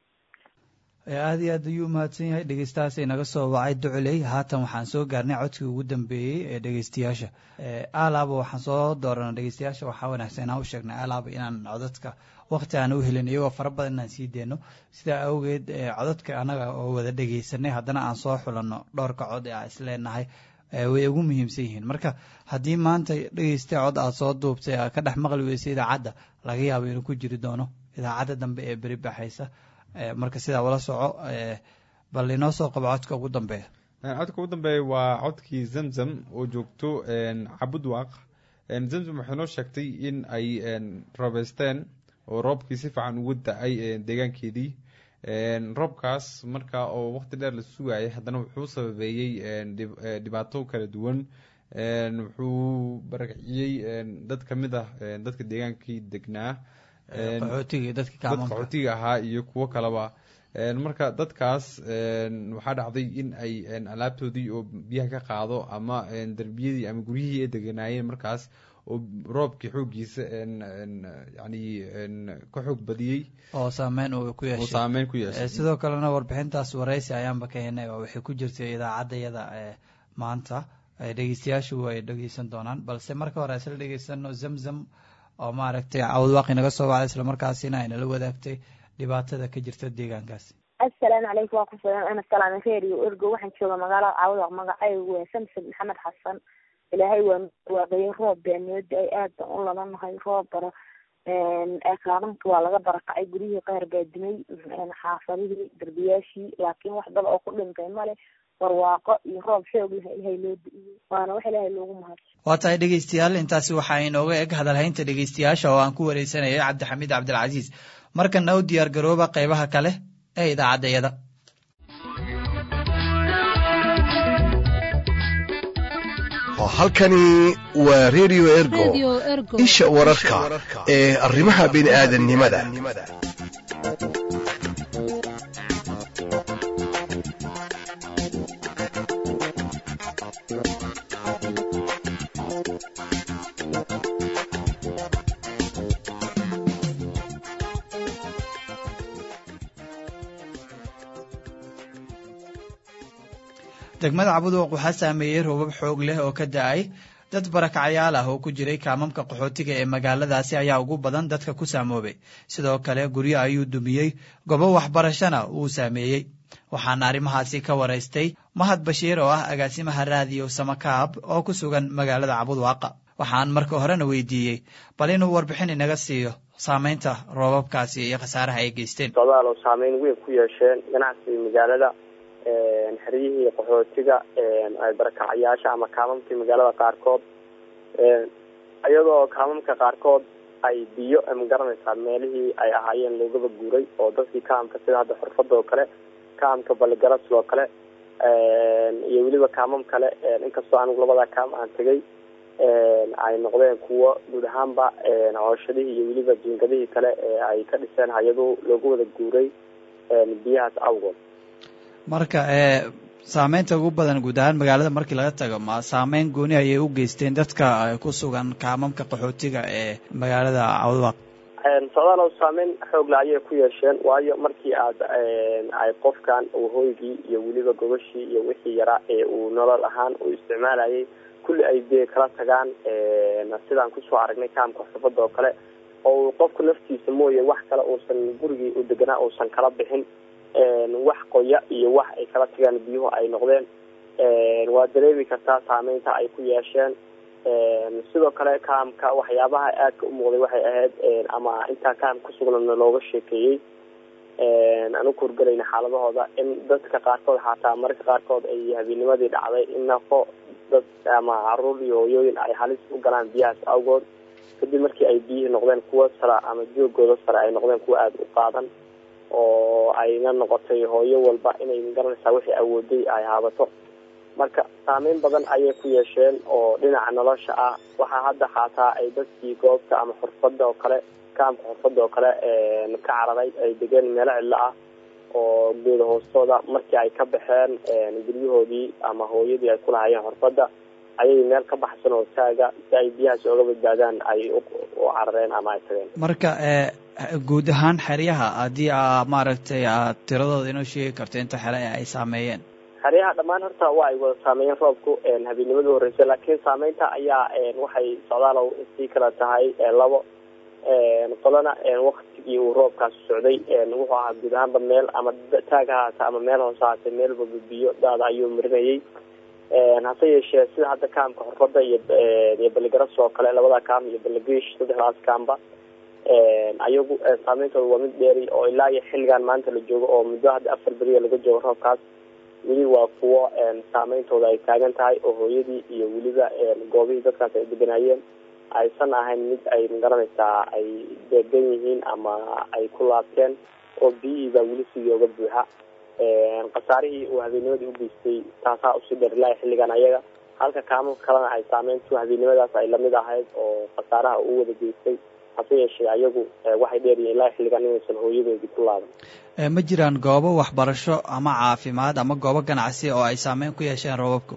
aada iyo aad ayuu umahadsan yahay dhegeystahaas inaga soo wacay duculey haatan waxaan soo gaarnay codkii ugu dambeeyey ee dhegeystayaasha alaaba waxaan soo doorana dhegeystayaasha waxaa wanaagsan inaan u sheegnay alaaba inaan codadka wakti aan u helin iyagoo fara badan inaan sii deyno sidaa awgeed codadka anaga oo wada dhegeysanay haddana aan soo xulanno dhowrka cod ee aan isleenahay way ugu muhiimsan yihiin marka haddii maanta dhegeystay cod aad soo duubtay aad ka dhex maqli weysay idaacadda laga yaabo inuu ku jiri doono idaacadda dambe ee beri baxaysa marka sidaa ula soco bal inoo soo qabo codka ugu dambeeya codka ugu dambeeya waa codkii zamzam oo joogto cabudwaaq zamzam waxay noo sheegtay in ay roobeysteen oo roobkii si fiican ugu da-ay deegaankeedii roobkaas marka oo waqti dheer la sugayay haddana wuxuu sababeeyey dhibaato kala duwan wuxuu barakciyey dad kamid ah dadka deegaankii degnaa dad qaxootiga ahaa iyo kuwo kaleba marka dadkaas waxaa dhacday in ay alaabtoodii oo biyaha ka qaado ama derbiyadii ama guryihii ay deganaayeen markaas oo roobkii xooggiisa yani ka xoog badiyey oo saameyn uu ku yeeshay saameyn ku yeeshay sidoo kalena warbixintaas wareysi ayaanba ka helnay oo waxay ku jirtay idaacaddayada maanta dhegeystayaashu way dhegeysan doonaan balse marka hore isla dhegeysano zamzam oo maaragtay cawdwaaqi naga soo wacday islamarkaasina aynala wadaagtay dhibaatada ka jirta deegaankaasi assalaamu calaykum waa ku filan ana salaame reeriyo ergo waxaan jooga magaalada cawdwaaq magacaygu waa samsam maxamed xasan ilaahay waa waabayay roob baa noo da-ay aad baan u ladanahay roob bara kaalinka waa laga barakacay guryihii qaar baa dumay xaafadihii derbiyaashii laakiin wax dad oo ku dhintay male barwaaqo iyo roob xoog leh ilahay loo da-iyey waana wax ilaahay loogu mahad waa tahay dhegeystayaal intaasi waxaa inooga eg hadalhaynta dhegeystayaasha oo aan ku wareysanayay cabdixamiid cabdilcasiis markana u diyaar garooba qeybaha kale ee idaacaddayada halkani waa redio ergo isha wararka ee arrimaha bini'aadannimada degmada cabudwaq waxaa saameeyey roobab xoog leh oo ka da-ay dad barakacyaal ah oo ku jiray kaamamka qaxootiga ee magaaladaasi ayaa ugu badan dadka ku saamoobay sidoo kale guryo ayuu dumiyey gobo waxbarashana uu saameeyey waxaana arrimahaasi ka waraystay mahad bashiir oo ah agaasimaha raadiyo samakaab oo ku sugan magaalada cabudwaaqa waxaan marka horena weydiiyey bal inuu warbixin inaga siiyo saameynta roobabkaasi iyo khasaaraha ay geysteen socdaal oo saameyn weyn ku yeesheen ganacsiga magaalada xeryihii qaxootiga barakacayaasha ama kaamamkii magaalada qaarkood iyadoo kaamamka qaarkood ay biyo magaranaysaa meelihii ay ahaayeen loogaba guuray oo dadkii kaamka sida hadda xurfada oo kale kaamka baligaras oo kale iyo weliba kaamam kale inkastoo anigu labadaa kaam aan tegay ay noqdeen kuwo guud ahaanba cooshadihii iyo weliba jiingadihii kale ee ay ka dhiseen hay-adu loogu wada guuray biyahaas awgood marka saameynta ugu badan guud ahaan magaalada markii laga tago ma saameyn gooni ayay u geysteen dadka ku sugan kaamamka qaxootiga ee magaalada cawdwaaq socdaal oo saameyn xoog la ayay ku yeesheen waayo markii aad ay qofkan uu hoygii iyo weliba gogashii iyo wixii yaraa ee uu nolol ahaan uu isticmaalayay kulli ay dee kala tagaan sidaan kusoo aragnay kaamka xurfada oo kale oo qofku naftiisa mooye wax kale uusan gurigii u deganaa uusan kala bixin wax qoya iyo wax ay kala tagaan biyuhu ay noqdeen waa dareemi kartaa saameynta ay ku yeesheen sidoo kale kaamka waxyaabaha aadka u muuqday waxay ahayd ama intaa kaam kusugnana looga sheekeeyey anu kurgelayna xaaladahooda in dadka qaarkood xataa mararka qaarkood ay habeenimadii dhacday in nafo dad ama caruur iyo hooyooyin ay halis u galaan biyahaas awgood kadib markii ay biyihii noqdeen kuwo sara ama joogooda sare ay noqdeen kuwo aada u qaadan oo ayna noqotay hooyo walba inay magaranaysaa wixii awooday ay haabato marka saameyn badan ayay ku yeesheen oo dhinaca nolosha ah waxaa hadda xaataa ay dadkii goobta ama xurfada oo kale kaamka xurfada oo kale ka cararay ay degeen meelo cidlo ah oo geeda hoostooda markii ay ka baxeen guryahoodii ama hooyadii ay kulahaayeen xurfada ayay meel ka baxsan oo taaga si ay biyahaas ooga badbaadaan ay u carareen ama ay tageen marka guud ahaan xeryaha haddii a maaragtay aad tiradooda inoo sheegi karto inta xere ee ay saameeyeen xeryaha dhammaan horta waa ay wada saameeyeen roobku habeennimadii horreysay laakiin saameynta ayaa waxay socdaalow sii kala tahay labo qolana waktigii uu roobkaas socday wuxuu ahaa guud ahaanba meel ama taag ha haata ama meel hoose haatee meel walba biyo daada ayuu marinayay hase yeeshee sida hadda kaamka xurfada iyo iyo baligaras oo kale labada kaam iyo baligish saddexdaas kaamba ayagu saameyntooda waa mid dheeri oo ilaa iyo xilligan maanta la joogo oo muddo hadda afar beriya laga joogo roobkaas weli waa kuwo saameyntooda ay taagan tahay oo hooyadii iyo weliba goobihii dadkaas ay deganaayeen aysan ahayn mid ay magaranaysaa ay deegan yihiin ama ay ku laabteen oo biyihii baa weli sidii oga buuxa khasaarihii uu habeennimadii u geystay taasaa usii dheer ilaa xilligan ayaga halka kaamamka kalena ay saameyntu habeennimadaas ay lamid ahayd oo khasaaraha uu wada geystay hase yeeshee ayagu waxay dheeryihiin ilaa xilligan inaysan hooyadoodii ku laaban ma jiraan goobo waxbarasho ama caafimaad ama goobo ganacsi oo ay saameyn ku yeesheen roobabku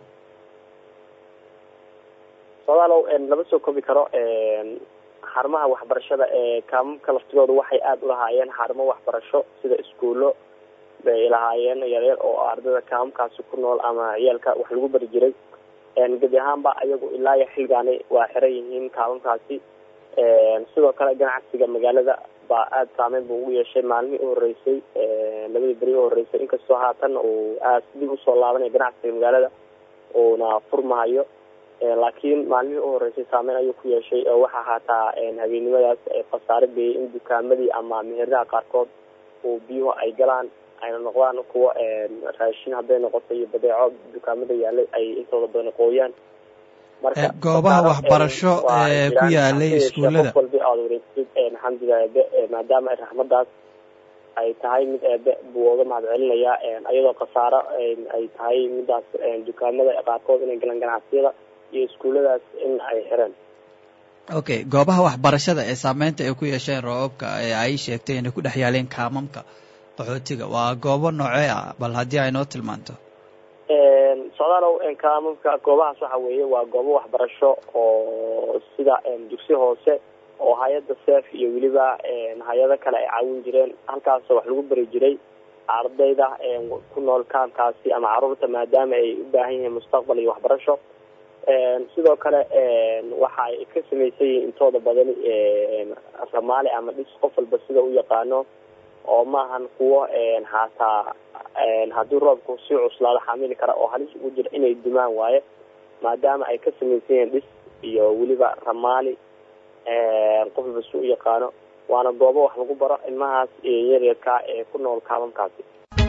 soodaalow lama soo koobi karo xarumaha waxbarashada ee kaamamka laftigooda waxay aada u lahaayeen xarumo waxbarasho sida iskuullo bay lahaayeen yaryar oo ardayda kaamamkaasi ku nool ama ciyaalka wax lagu bari jiray gebi ahaanba ayagu ilaa iyo xilligaani waa xiran yihiin kaamamkaasi sidoo kale ganacsiga magaalada baa aada saameyn bu ugu yeeshay maalmihii uhoreysay labadii beri uhoreysay inkastoo haatan uu aad dib usoo laabanaya ganacsiga magaalada uuna furmahayo laakiin maalmihii uhoreysay saameyn ayuu ku yeeshay oo waxaa haataa habeennimadaas khasaare beeyay in dukaamadii ama meheradaha qaarkood uu biyuhu ay galaan ayna noqdaan kuwo raashin hadday noqoto iyo badeeco dukaamada yaalay ay intooda badan qooyaan goobaha waxbarasho ee ku yaalay iskuullada qof walba aada wareegtid xamdiga eebe maadaama raxmadaas ay tahay mid eebe buu oga mahad celinayaa iyadoo khasaaro ay tahay midaas dukaamada qaarkood inay galaan ganacsiyada iyo iskuulladaas in ay xireen okay goobaha waxbarashada ee saameynta ay ku yeesheen roobabka ee ay sheegtay inay ku dhex yaaleen kaamamka qaxootiga waa goobo noocee ah bal haddii ay noo tilmaanto socdaalow kaamamka goobahaas waxa weeye waa goobo waxbarasho oo sida dugsi hoose oo hay-adda seef iyo weliba hay-ado kale ay caawin jireen halkaasoo wax lagu bari jiray ardayda ku nool kaamkaasi ama caruurta maadaama ay u baahan yihiin mustaqbal iyo waxbarasho sidoo kale waxa ay ka samaysan yihiin intooda badan soomaali ama dhis qof walba sida u yaqaano oo maahan kuwo haataa haddii roobku si cuslaado xamili kara oo halis ugu jira inay dumaan waaye maadaama ay ka samaysan yihiin dhis iyo weliba ramaali qof walba si u yaqaano waana goobo wax lagu baro ilmahaas yaryarka ee ku nool kaabamkaasi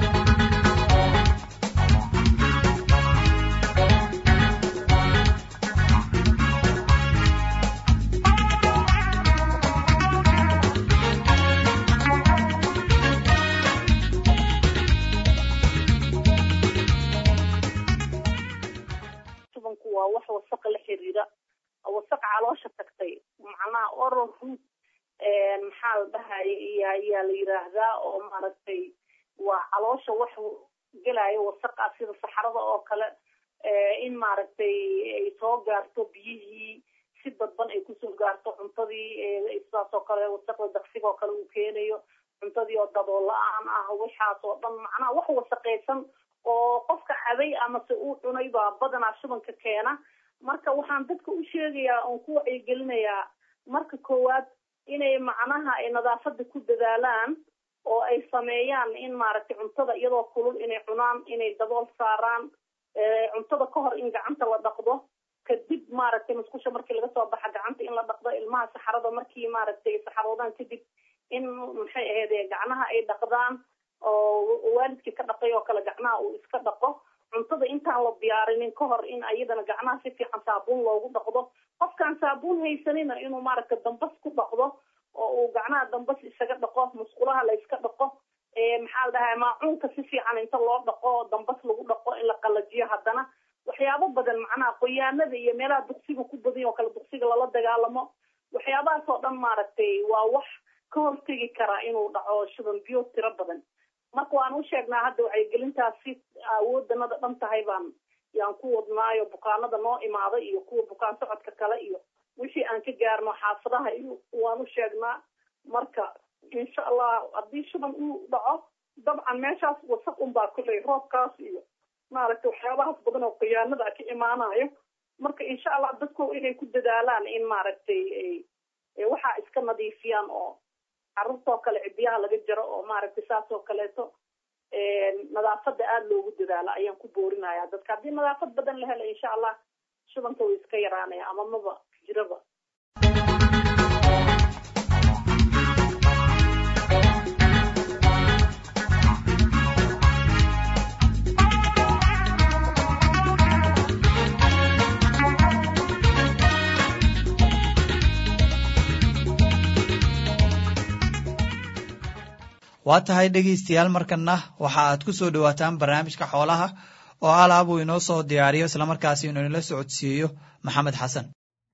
shubanku waa wax wasaqa la xiriira wasaq caloosha tagtay macnaha oral root maxaa la dhahaya iyo ayaa la yiraahdaa oo maaragtay waa caloosha wax gelayo wasaqa sida saxarada oo kale in maaragtay ay soo gaarto biyihii si dadban ay kusoo gaarto cuntadii sidaas oo kale wasaqda daqsiga oo kale uu keenayo cuntadii oo dabool la-aan ah waxaas oo dhan macnaha wax wasaqaysan oo qofka cabay amase uu cunay baa badanaa shubanka keena marka waxaan dadka u sheegayaa oon ku wacyigelinayaa marka koowaad inay macnaha ay nadaafada ku dadaalaan oo ay sameeyaan in maaragtay cuntada iyadoo kulul inay cunaan inay dabool saaraan cuntada ka hor in gacanta la dhaqdo kadib maaragtay musqusha markii laga soo baxa gacanta in la dhaqdo ilmaha saxarada markii maaragtay saxaroodaan kadib in maxay ahayd gacnaha ay dhaqdaan oo waalidkii ka dhaqay oo kale gacnaha uu iska dhaqo cuntada intaan la diyaarinin ka hor in ayadana gacnaha si fiican saabuun loogu dhaqdo qofkaan saabuun haysanina inuu maaragta dambas ku dhaqdo oo uu gacnaha dambas isaga dhaqo musqulaha la iska dhaqo maxaa la dhahaa maacuunka si fiican inta loo dhaqo dambas lagu dhaqo in la qalajiyo haddana waxyaabo badan macnaha qoyaanada iyo meelaha duqsiga ku badan oo kale duqsiga lala dagaalamo waxyaabahaas oo dhan maaragtay waa wax ka hortegi karaa inuu dhaco shuban biyo tiro badan marka waan u sheegnaa hadda wacyigelintaas si awoodanada dhan tahay baan yaan ku wadnaayo bukaanada noo imaada iyo kuwa bukaan socodka kale iyo wixii aan ka gaarno xaafadaha iyo waan u sheegnaa marka insha allah haddii shuban uu dhaco dabcan meeshaas wasaq unbaa kuley roobkaas iyo maaragtay waxyaabahaas badan oo khiyaanada ka imaanayo marka insha allah dadku inay ku dadaalaan in maaragtay waxaa iska nadiifiyaan oo carruurtoo kale cidiyaha laga jaro oo maaragtay saas oo kaleeto nadaafada aada loogu dadaalo ayaan ku boorinaya dadka haddii nadaafad badan la helo insha allah shubanka way iska yaraanaya ama maba jiraba waa tahay dhegaystayaal markanna waxa aad ku soo dhowaataan barnaamijka xoolaha oo alaab uu inoo soo diyaariyo islamarkaasi inuu inala socodsiiyo maxamed xasan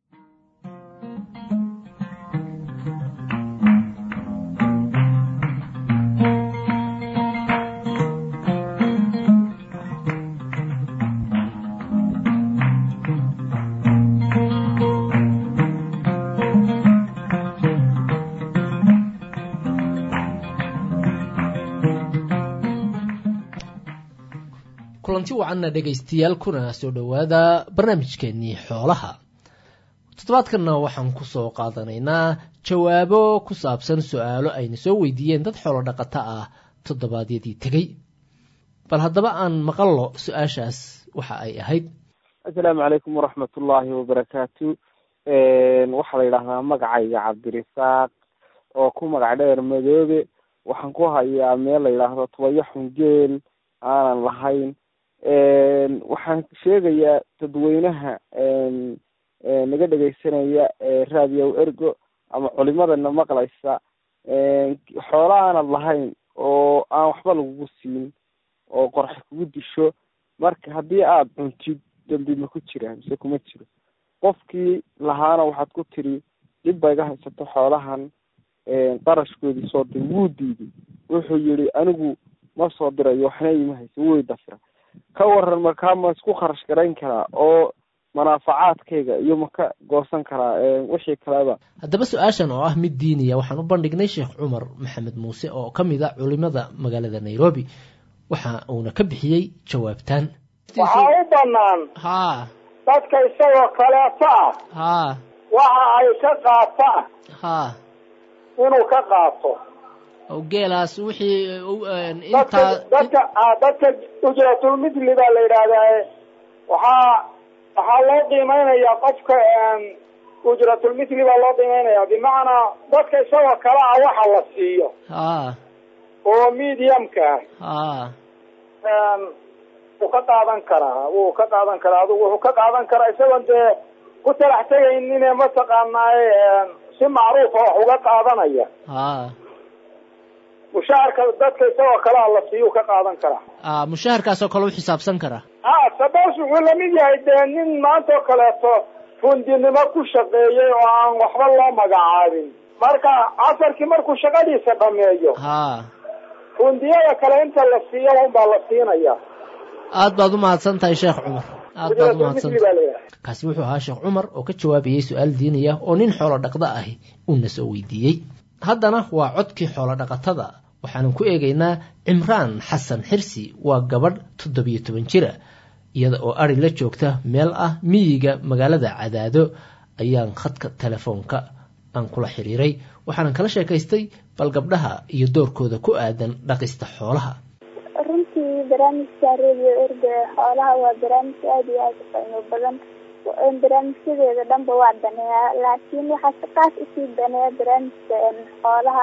kulanti wacanna dhegaystayaal kuna soo dhowaada barnaamijkeenii xoolaha toddobaadkanna waxaan kusoo qaadanaynaa jawaabo ku saabsan su-aalo ayna soo weydiiyeen dad xoolo dhaqato ah toddobaadyadii tegey bal haddaba aan maqallo su-aashaas waxa ay ahayd assalaamu calaykum waraxmat ullaahi wabarakaatu waxaa la yidhaahdaa magacayga cabdirisaaq oo ku magac dheer madoobe waxaan ku hayaa meel la yidhaahdo tobayo xungeel aanan lahayn waxaan sheegayaa dadweynaha naga dhegaysanaya raadiyow ergo ama culimadana maqlaysa xoolo aanad lahayn oo aan waxba lagugu siin oo qorxa kugu disho marka haddii aada cuntid dambi ma ku jira mise kuma jiro qofkii lahaana waxaad ku tiri dhib ba iga haysato xoolahan qarashkoodii soo dir wuu diiday wuxuu yihi anigu ma soo dirayo waxna ima hayso way dafira ka waran markaa ma isku kharash garayn karaa oo manaafacaadkayga iyo ma ka goosan karaa wixii kaleba haddaba su-aashan oo ah mid diiniya waxaan u bandhignay sheekh cumar maxamed muuse oo ka mid a culimada magaalada nairobi waxa uuna ka bixiyey jawaabtaan waxaa u banaan haa dadka isagoo kaleeto ah haa waxa ay ka qaataan haa inuu ka qaato oo geelaas wixii dadka intaa dadka ah, dadka ujratulmithli baa la yidhaahdaa waxaa waxaa loo qiimeynayaa qofka ujratulmithli baa loo qiimeynaya bimacnaa dadka isagoo kale ah waxa la siiyo haa oo mediumka haa ah wuu ka qaadan karaa wuu ka qaadan karaa adigu wuxuu ka qaadan karaa isagoon dee ku talax tegaynin mataqaanaaye si macruufa wax uga qaadanaya haa mushaharka dadka isagoo kale ah la siiyuu ka qaadan karaa aa mushaharkaasoo kale u xisaabsan karaa ha sabos wuxuu lamid yahay dee nin maanta oo kaleeto fundinimo ku shaqeeyey oo aan waxba loo magacaabin marka casarkii markuu shaqadiisa dhameeyo haa fundiyada kale inta la siiyo unbaa la siinaya aad baad u mahadsan tahay sheekh cumar aad baad u mahadsan ujratulmithli baa la yidhaha kaasi wuxuu ahaa sheekh cumar oo ka jawaabayey su-aal diiniya oo nin xoolo dhaqda ahi uuna soo weydiiyey haddana waa codkii xoolo dhaqatada waxaanan ku eegaynaa cimraan xasan xirsi waa gabadh toddobiyo toban jira iyada oo ari la joogta meel ah miyiga magaalada cadaado ayaan khadka telefoonka aan kula xiriiray waxaanan kala sheekaystay bal gabdhaha iyo doorkooda ku aadan dhaqista xoolaha runtii barnaamijka radio erga xoolaha waa barnaamij aada iyo aada u qiimo badan barnaamijyadeeda dhanba waa daneeyaa laakiin waxaa si qaas usii daneeya barnaamijka xoolaha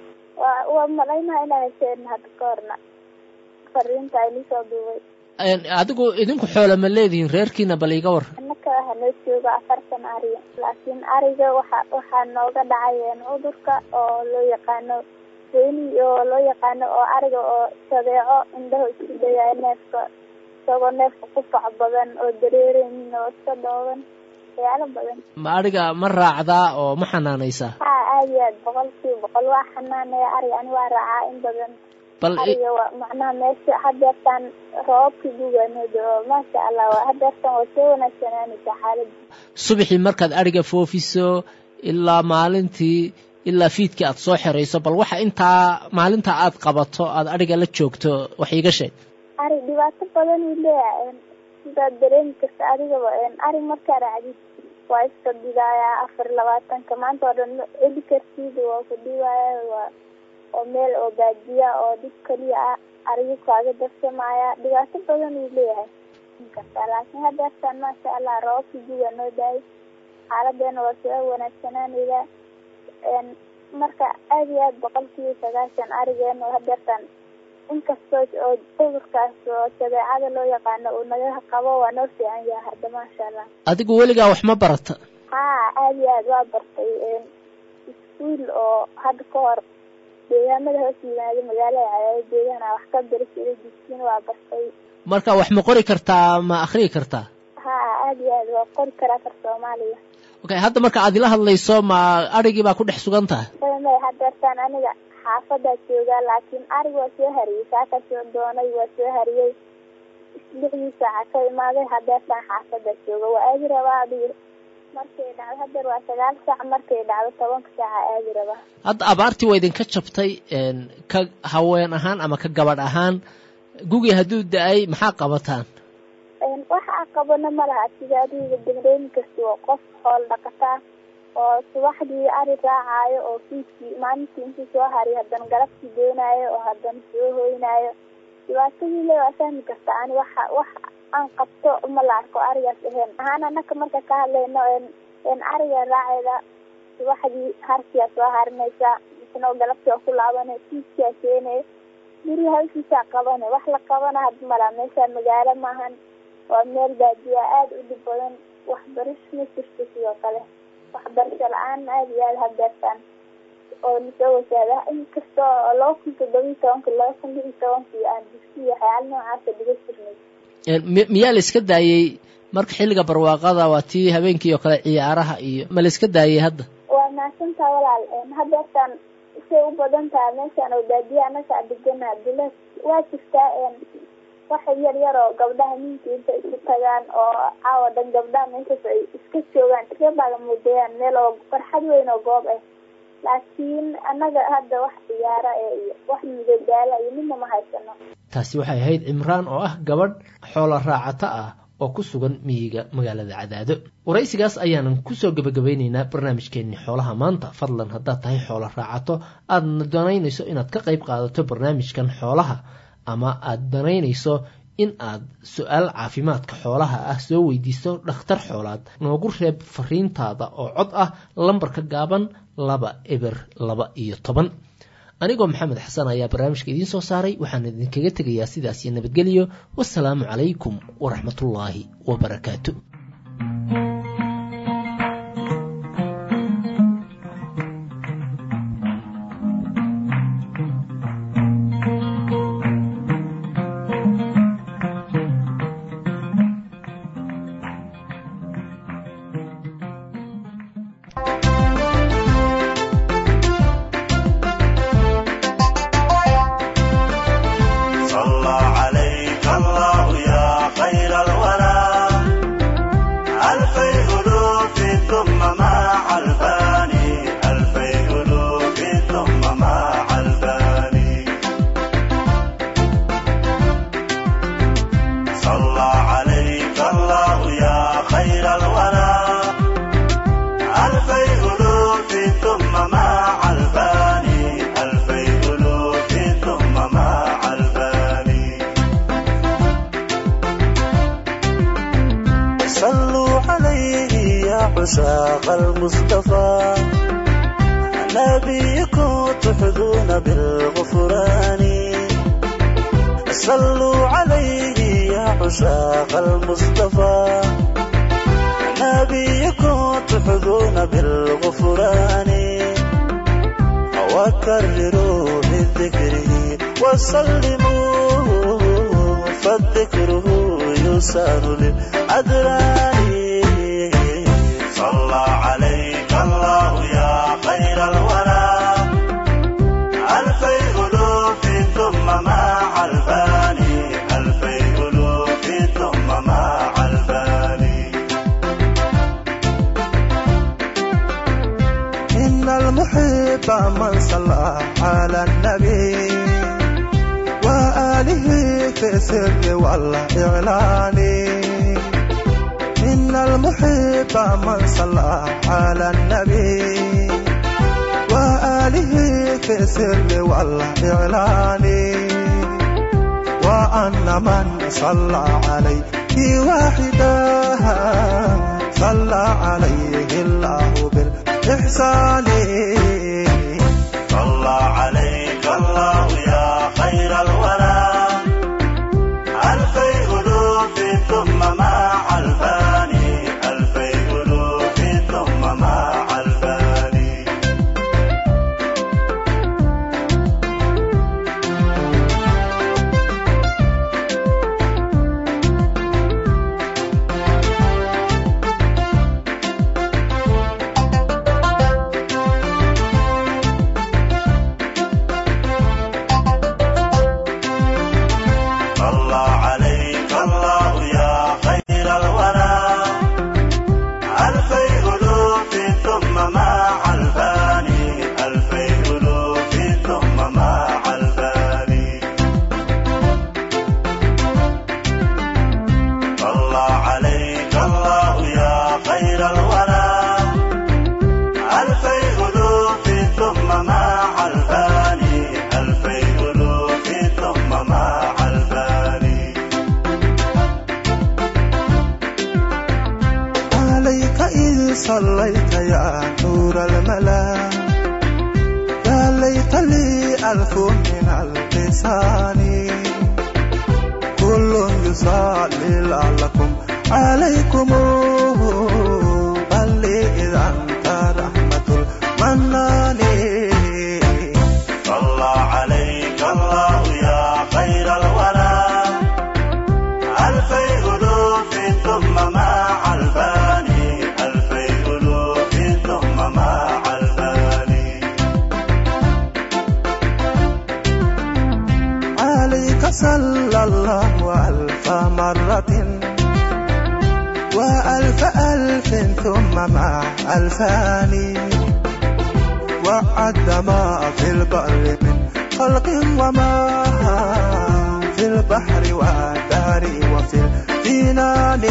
waa waa malaynaha inaa hesheen hadda ka horna fariinta aynu soo duubay adigu idinku xoola ma leedihiin reerkiina bal iga war annaka waxaa noo jooga afartan ari laakiin ariga waxa waxaa nooga dhacay cudurka oo loo yaqaano weyni oo loo yaqaano oo ariga oo sadeeco indhaha isku dayaayo neefka isagoo neefka qufac badan oo dareereynin oo iska dhooban waxyaalo badan ma adhiga ma raacdaa oo ma xanaanaysaa ha aada iyo aad boqol kiiba boqol waa xanaanaya ariga ani waa raacaa in badan bal ariga waa macnaha meesha hadeertaan roobabkii guganooda oo maasha allah waa hadeertaan waa soo wanaagsanaanaysaa xaaladda subaxii markaad adhiga foofiso ilaa maalintii ilaa fiidkii aad soo xerayso bal waxa intaa maalinta aad qabato aad adhiga la joogto wax iiga sheeg ari dhibaato badan uu leeyahay sidaad dareemi karta adigaba ari markaa raacdid waa iska dhigayaa afar labaatanka maanta oo dhan eli kartida waa ku dhigaaya waa oo meel oo baadiya oo dhib keliya ah ariga kaaga darsamaya dhibaato badan uu leeyahay kartaa laakiin hadeertaan maasha allah roobabka guga noo daayay xaaladeena waa soo wanaagsanaanayda marka aada iyo aad boqolkiiba sagaashan arigeena oo hadeertaan inkastoo oo cudurkaas oo shabeecada loo yaqaano uu naga qabo waa noo fiican yahay hadda maasha allah adigu weligaa wax ma barata ha aada iyo aad waa bartay iskuol oo hadda ka hor deegaamada hoos yimaada magaalada cadaado deegaana wax ka bari jiray dugsiin waa bartay marka wax ma qori kartaa ma akhriyi kartaa ha aada iyo aad waa qori karaa kar soomaaliya okay hadda marka aad ila hadlayso ma adhigii baa ku dhex sugan tahay may hadeertaan aniga xaafadaa joogaa laakiin arig waa soo hariyey saakaa soo doonay waa soo hariyey lixdii saaca ka imaaday hadeertaan xaafadaa jooga waa aadi rabaa adiga markay dhacdo hadeer waa sagaal saac markay dhacdo tobanka saaca aadi rabaa hadda abaartii waa idinka jabtay ka haween ahaan ama ka gabadh ahaan gugii hadduu da-ay maxaa qabataan waxa qabano ma laha sida adiga dareemi kasta waa qof xool dhaqataa oo subaxdii ari raacaayo oo fiiskii maalintii intii soo hariyo haddana galabtii doonaayo oo haddana soo hoynaayo dhibaatadii le waa fahmi karta ani waxa wax aan qabto ma la arko arigaas ahayn ahaan anaka marka ka hadlayno ariga raaceeda subaxdii harkiyaa soo harinaysa misna galabtii oo ku laabanay fiiskia keenay guriga halkiisaa qabane wax la qabana had malaa meesha magaalo maahan waa meel baadiya aada u dhib badan waxbarish ma jirto sidoo kale waxbarasho la-aan aada iyo aada hadeertaan oo nasoo wasaada inkasta oo laba kun toddobiyi tobanka laba kun lix iyo tobankii aan dugsi waxyaala noocaasa dhiga jirnay miyaa la iska daayey marka xilliga barwaaqada waa tii habeenkii oo kale ciyaaraha iyo ma la iska daayey hadda waa mahadsantaa walaal hadeertaan say u badan tahay meeshaan oo baadiya anaga degana dula waa jirtaa waxa yar yar oo gabdhaha ninka inta isu tagaan oo caawa dhan gabdhaha meeshaas ay iska joogaan iska baagamuudayaan meel oo farxad weyn oo goob ah laakiin annaga hadda wax ciyaara ee iyo wax midadaala iyo midna ma haysano taasi waxay ahayd cimraan oo ah gabadh xoola raacata ah oo ku sugan miyiga magaalada cadaado waraysigaas ayaanan kusoo gebagabaynaynaa barnaamijkeenni xoolaha maanta fadlan haddaad tahay xoola raacato aadna danaynayso inaad ka qayb qaadato barnaamijkan xoolaha ama aad danaynayso in aad su-aal caafimaadka xoolaha ah soo weydiiso dhakhtar xoolaad noogu reeb fariintaada oo cod ah lambarka gaaban laba eber laba iyo toban anigoo maxamed xasan ayaa barnaamijka idiin soo saaray waxaan idinkaga tegayaa sidaas iyo nabadgelyo wasalaamu calaykum waraxmatullaahi wabarakaatu صلى عليك الله يا خير الورى ألفي ألوف ثم مع الفاني ألفي ألوف ثم مع الفاني صلى عليك الله يا خير الورى ألفي ألوف ثم مع الفاني ألفي ألوف ثم مع الفاني صلوا عليه يا عشاق المصطفى نبيكم تحظون بالغفران صلوا عليه يا عشاق المصطفى نبيكم تحظون بالغفران وكرروا بذكره وسلموا فالذكره يسار للأدران صلى عليك الله يا خير الورى ألفي ألوف ثم مع الفاني ألفي ألوف ثم مع الفاني إن المحب من صلى على النبي وآله في السر والإعلان إن المحب من صلى على النبي وآله في السر والإعلان وأن من صلى عليه واحدا صلى عليه الله بالإحسان صلى عليك الله يا خير الورى ألفي ألوف ثم مع الفاني ألفي ألوف ثم مع الفاني صلى عليك الله يا خير الورى ألفي ألوف ثم مع الفاني ألفي ألوف ثم مع الفاني صلى عليك الله يا خير الورى ألفي ألوف ثم مع الفاني ألفي ألوف ثم مع الفاني عليك إذ صليت يا نور الملا يا ليت لي ألف من اللسان كل يصلي لعلكم عليكم بل إذا أنت رحمة المنان صلى عليك الله يا خير الورى ألفي ألوف ثم مع الفاني ألفي ألوف ثم مع الفاني عليك صلى الله ألف مرة وألف ألف ثم مع ألفان وعد ما في البر من خلق وما في البحر والدار وفي الجنان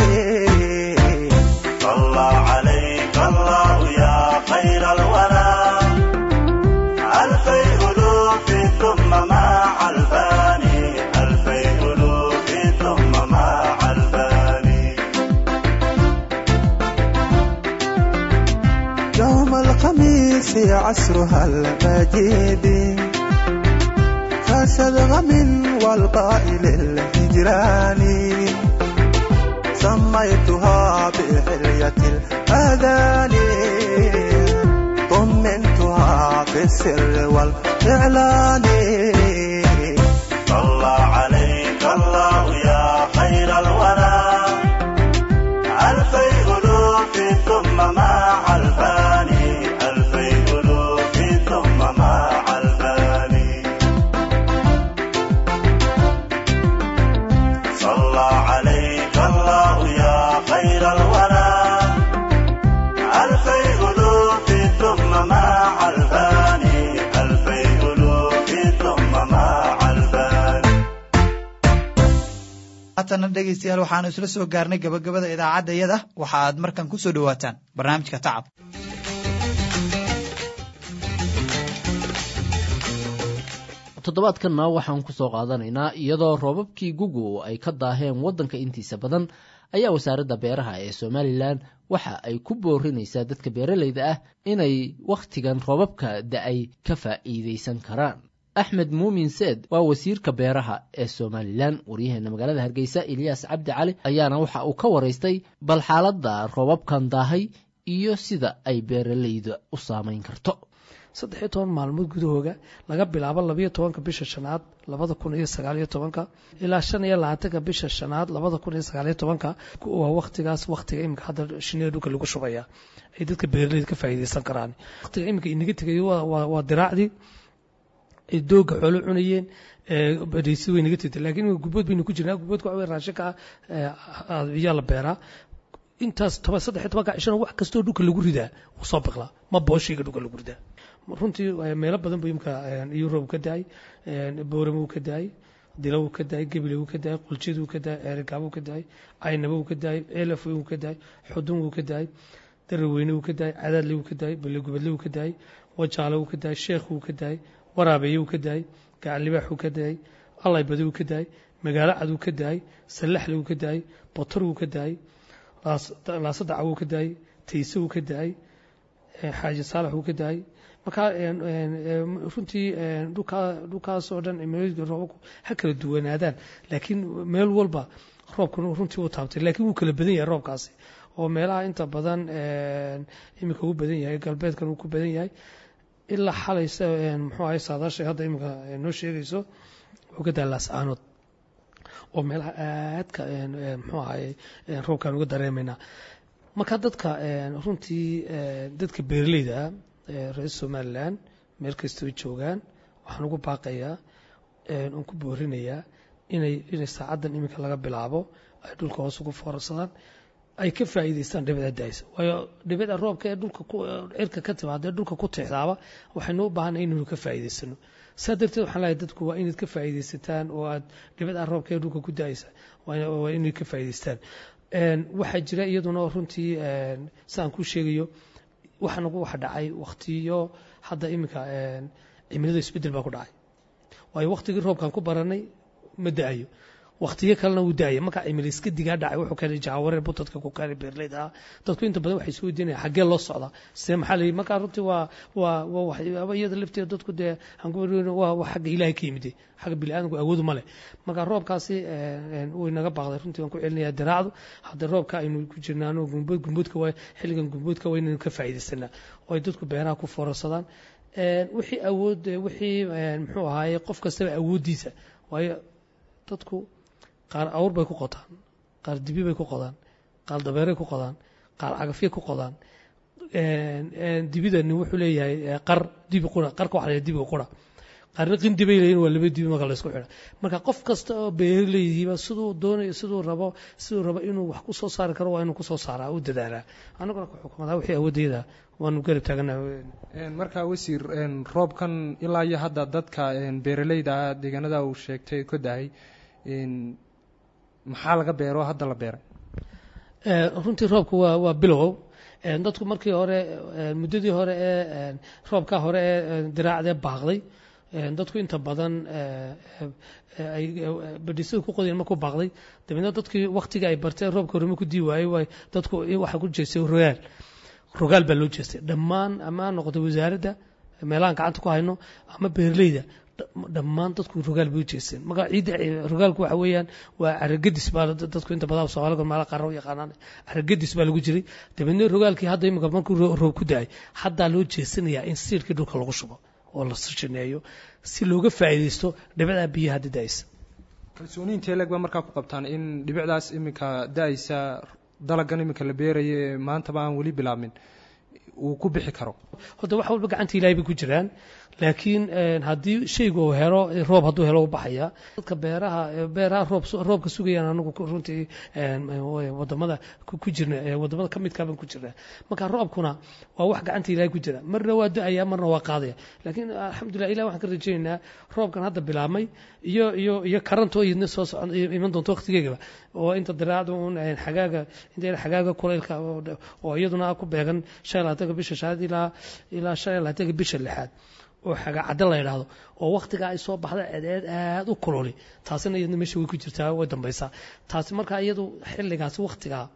صلى عليك الله يا خير الورى ألفي ألوف ثم مع الفاني ألفي ألوف ثم مع الفاني يوم الخميس عصرها المجيد كشذغم والقائل الهجران سميتها بحلية الأذان طمنتها في السر والإعلان صلى عليك الله يا خير الورى ألفي ألوف ثم مع الفاني ألفي ألوف ثم مع الفاني صلى عليك الله يا خير الورى ألفي ألوف ثم مع الفاني ألفي ألوف ثم مع الفاني haatana dhegaystayaal waxaanu isla soo gaarnay gabagabada idaacadda yada waxa aad markan ku soo dhowaataan barnaamijka tacab toddobaadkanna waxaan ku soo qaadanaynaa iyadoo roobabkii gugu ay ka daaheen waddanka intiisa badan ayaa wasaaradda beeraha ee somalilan waxa ay ku boorinaysaa dadka beeralayda ah inay wakhtigan roobabka da-ay ka faa'iidaysan karaan axmed muumin seed waa wasiirka beeraha ee somalilan waryaheena magaalada hargeysa eliyaas cabdi cali ayaana waxa uu ka waraystay bal xaaladda roobabkan daahay iyo sida ay beeralayda u saamayn karto saddex iyo toban maalmood gudahooga laga bilaabo labayo tobanka bisha shanaad labada kun iyo sagaaliyo tobanka ilaa shan iyo labaatanka bisha shanaad labada kun iyo sagaaliyo tobanka waa waktigaas waktiga iminka hadda shinida dhulka lagu shubaya ay dadka beeraleyda ka faa'iidaysan karaan waktiga iminka inaga tegay waa diraacdii ay dooga xoolo cunayeen dheysi way naga tegtay laakiin gubbood baynu ku jirnaa gubboodka waxa wey raashinka ayaa la beeraa intaas toban saddex iyo tobanka cishana wax kastoo dhulka lagu ridaa wuu soo biqlaa ma booshiga dhulka lagu ridaa runtii meelo badan buu imka yurub ka daay booramo ka daay dilow ka daay gebile ka daay quljadu ka daay eergaabo ka daay caynabo ka daay elaf ka daay xudun ka daay daraweyne ka daay cadaadle ka daay balegubadle ka daay wajaale ka daay sheekh ka daay waraabeeye ka daay gacalibaax ka daay allaybade ka daay magaalo cad ka daay sallaxle ka daay botor ka daay laasadacaw ka daay tayse ka daay xaaji saalax ka daay marka runtii dhulkaasoo dhan cimilooyinka roobabku ha kala duwanaadaan laakiin meel walba roobkan runtii uu taabtay laakiin wuu kala badan yahay roobkaasi oo meelaha inta badan iminka uu badan yahay galbeedkan uu ku badan yahay ilaa xalaysa muxuu ahay saadaashay hadda iminka noo sheegayso wuxuu ka dahay laascaanood oo meelaha aadka muxuu ahay roobkaan uga dareemaynaa marka dadka runtii dadka beeraleyda ah reer somalilan meel kastoo joogaan waxaan ugu baaqayaa oon ku boorinayaa inay inay saacaddan iminka laga bilaabo ay dhulka hoos ugu foorarsadaan ay ka faa'iidaystaan dhibada daaysa waayo dhibada roobka ee dhulka cirka ka timaada ee dhulka ku tixdaaba waxaynu u baahanay inaynu ka faa'iidaysano saa darteed waxaan leeyahay dadku waa inaad ka faa'iidaysataan oo aad dhibada roobka ee dhulka ku daaysa waa inay ka faa'iidaystaan waxaa jira iyaduna runtii sidaan kuu sheegayo waxa nagu waxa dhacay waktiyo hadda iminka cimilada isbedel baa ku dhacay waayo waktigii roobkaan ku baranay ma da-ayo waktiyo kalena wuu da-aya marka cimilo iska digaa dhacay wuxuu keenay jaawareer buu dadka ku keenay beerleyda ah dadku inta badan waxay soo diinaya xaggee loo socdaa see maxaa la yidhi marka runtii waa waa waa waxyaaba iyada lafteeda dadku dee aan ku waa waa xagga ilaahay ka yimid xagga bini'aadamku awoodu ma leh marka roobkaasi way naga baaqday runtii waan ku celinayaa diraacdu hadda roobka aynu ku jirnaano gumbood gumboodka waa xilligan gumboodka waa inaynu ka faa'iidaysanaa oo ay dadku beeraha ku foorarsadaan wixii awood wixii muxuu ahaaye qof kastaba awooddiisa waayo dadku qaar awr bay ku qotaan qaar dibi bay ku qodaan qaar dabeeray ku qodaan qaar cagafye ku qodaan dibidani wuxuu leeyahay qar dibi qura qarka waxa la dibiga qura qaarna qindi bay leeyihin waa laba dibi marka laysku xidha marka qof kasta oo beeraleydiiba siduu doonayo siduu rabo siduu rabo inuu wax ku soo saari karo waa inuu kusoo saaraa u dadaalaa annaguna ku xukumadaa wixii awoodayda waanu garab taaganaha marka wasiir roobkan ilaa iyo hadda dadka beeraleyda ah deegaanada uu sheegtay ka dahay maxaa laga beero hadda la beeray runtii roobku waa waa bilow dadku markii hore muddadii hore ee roobka hore ee diraacdee baaqday dadku inta badan ay badhisada ku qodeen markuu baaqday dabeedna dadkii waktiga ay barteen roobka horema ku dii waayey waay dadku waxaa ku jeestay rogaal rogaal baa loo jeestay dhammaan ama ha noqoto wasaaradda meelahaan gacanta ku hayno ama beerleyda dhammaan dadku rogaal bay u jeesteen marka ciidda rogaalku waxa weeyaan waa caragadis baa dadku inta badan soomaaliga maala qaara u yaqaanaan caragadis baa lagu jiray dabeedna rogaalkii hadda imika markuu roob ku da-ay haddaa loo jeesanayaa in siirkii dhulka lagu shubo oo la sirjineeyo si looga faa'iidaysto dhibicdaa biyaha hadda da-aysa kalsooni intee leeg baa markaa ku qabtaan in dhibicdaas iminka da-aysa dalagan iminka la beerayo ee maantaba aan weli bilaabmin uu ku bixi karo horta wax walba gacanta ilahay bay ku jiraan laakiin haddii shaygu uu helo roob hadduu helo u baxaya dadka beeraha beeraha roob roobka sugayaan anagu runtii wadamada ku jirna wadamada ka midkaa baan ku jirnaa marka roobkuna waa wax gacanta ilahay ku jira marna waa da-aya marna waa qaadaya laakiin alxamdulilah ilah waxaan ka rajaynaynaa roobkan hadda bilaabmay iyo iyo iyo karantoo idna soo socon iman doonto waqtigeegaba oo inta diraacda un xagaaga inta xagaaga kulaylka oo iyaduna ku beegan shan iyo labaatanka bisha shanaad ilaa ilaa shan iyo labaatanka bisha lixaad oo xagaa cadda la yidhaahdo oo waktigaa ay soo baxda cedeed aada u kululi taasina iyadna meesha way ku jirtaa way dambaysaa taasi markaa iyadu xilligaasi waktigaa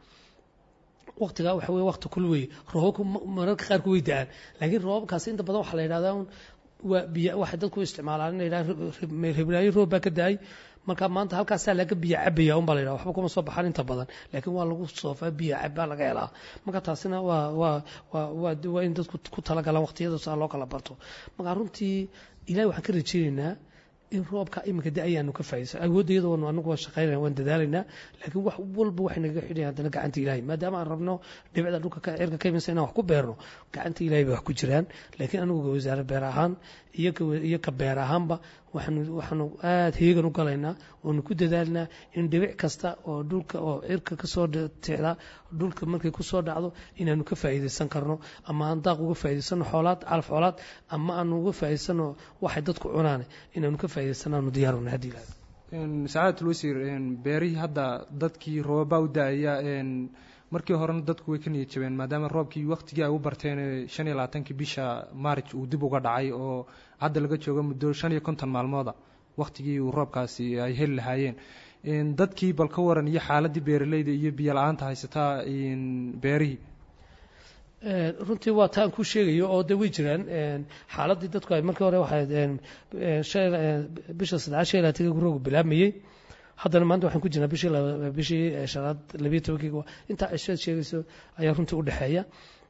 waktigaa waxa weye wakti kul weeye roobabku mararka qaarku way da-aan laakiin roobabkaasi inta badan waxaa la yidhahdaa un waa biyo waxay dadku isticmaalaan in la yidhaha hibraayo roob baa ka da-ay marka maanta halkaasaa laga biyo cabaya un baa la yidhaha waxba kuma soo baxaan inta badan laakiin waa lagu soofaa biyo cab baa laga helaa marka taasina waa waa waa waa waa in dadku ku talagalaan waqtiyada saa loo kala barto marka runtii ilahay waxaan ka rajaynaynaa in roobka iminka da ayaanu ka faa'idaysan awoodda iyada waanu anagu waa shaqaynayna waan dadaalaynaa laakiin wax walba waxay nagaga xidhayan haddana gacanta ilahay maadaama aan rabno dhibicda dhulka ka cirka ka imansa inaan wax ku beerno gacanta ilahay bay wax ku jiraan laakiin anigu wasaare beer ahaan iyo ka iyo ka beer ahaanba waxaanu waxaanu aada heegan u galaynaa oonu ku dadaalnaa in dhibic kasta oo dhulka oo cirka kasoo ticda dhulka markay kusoo dhacdo inaanu ka faa'iidaysan karno ama aan daaq uga faa'iidaysano xoolaad calaf xoolaad ama aanu uga faa'iidaysano waxay dadku cunaan inaanu ka faa'iidaysanaanu diyaaruna haddii ilahay sacaadatul wasiir beerihii hadda dadkii roobabaa u da-aya markii horena dadku way ka niyad jabeen maadaama roobkii waktigii ay u barteen shan iyo labaatankii bisha maarj uu dib uga dhacay oo hadda laga joogo muddo shan iyo konton maalmooda waktigii uu roobkaasi ay heli lahaayeen dadkii bal ka waran iyo xaaladii beeraleyda iyo biyo la-aanta haysataa beerihii runtii waa taan ku sheegayo oo de way jiraan xaaladii dadku ay markii hore waxay bisha saddexaad shan iyo labaatanka roogu bilaabmayey haddana maanta waxaan ku jirnaa bishii bishii shanaad labiyo tobankii intaa cisheed sheegayso ayaa runtii u dhexeeya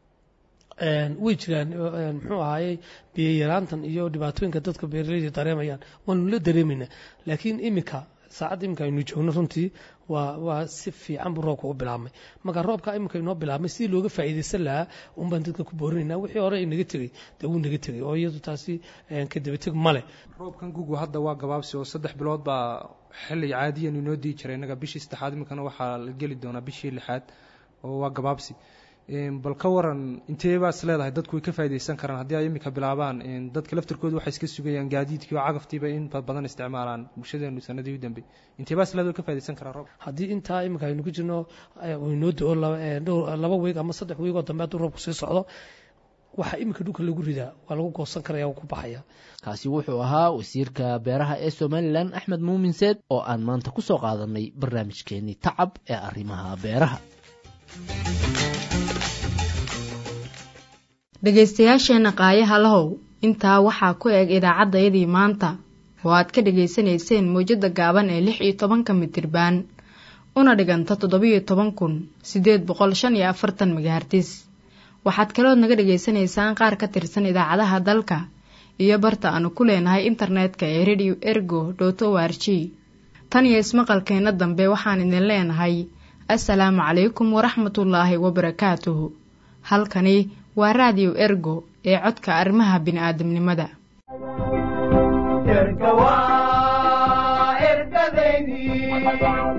way jiraan muxuu ahaayey biyo yaraantan iyo dhibaatooyinka dadka beeraleyda dareemayaan waanu la dareemaynaa laakiin iminka saacadda iminka aynu joogno runtii waa waa si fiican buu roobka u bilaabmay marka roobka iminka inoo bilaabmay sidii looga faa'iidaysan lahaa un baan dadka ku boorinaynaa wixii hore ay naga tegey dee wuu naga tegey oo iyadu taasi ka dabateg male roobkan gugu hadda waa gabaabsi oo saddex bilood baa xilli caadiyan inoo dii jiray innaga bishii saddexaad iminkana waxaa la geli doonaa bishii lixaad oo waa gabaabsi bal ka waran intee baa is leedahay dadku way ka faaidaysan karaan haddii ay iminka bilaabaan dadka laftirkooda waxay iska sugayaan gaadiidkii oo cagaftiiba in badan isticmaalaan bulshadeenu sanadii u dambey intee baa is leedahay way ka faaidaysan karaan roob haddii intaa iminka aynu ku jirno inoo do-o laba weeg ama saddex weeg oo dambe hadduu roobku sii socdo waxaa iminka dhulka lagu ridaa waa lagu goosan karaya oo ku baxaya kaasi wuxuu ahaa wasiirka beeraha ee somalilan axmed muumin seed oo aan maanta ku soo qaadanay barnaamijkeenii tacab ee arrimaha beeraha dhegaystayaasheenna qaayaha lahow intaa waxaa ku eg idaacaddayadii maanta oo aad ka dhegaysanayseen mawjadda gaaban ee lix iyo tobanka mitirbaan una dhiganta toddobiyo toban kun siddeed boqol shan iyo afartan megahartis waxaad kalood naga dhegaysanaysaan qaar ka tirsan idaacadaha dalka iyo barta aanu ku leenahay internetka ee radio ergo dot o r g tan iyo ismaqalkeenna dambe waxaan idin leenahay assalaamu calaykum waraxmatullaahi wabarakaatuhu halkani waa raadiyo ergo ee codka arrimaha bini'aadamnimada erga waa ergadaydii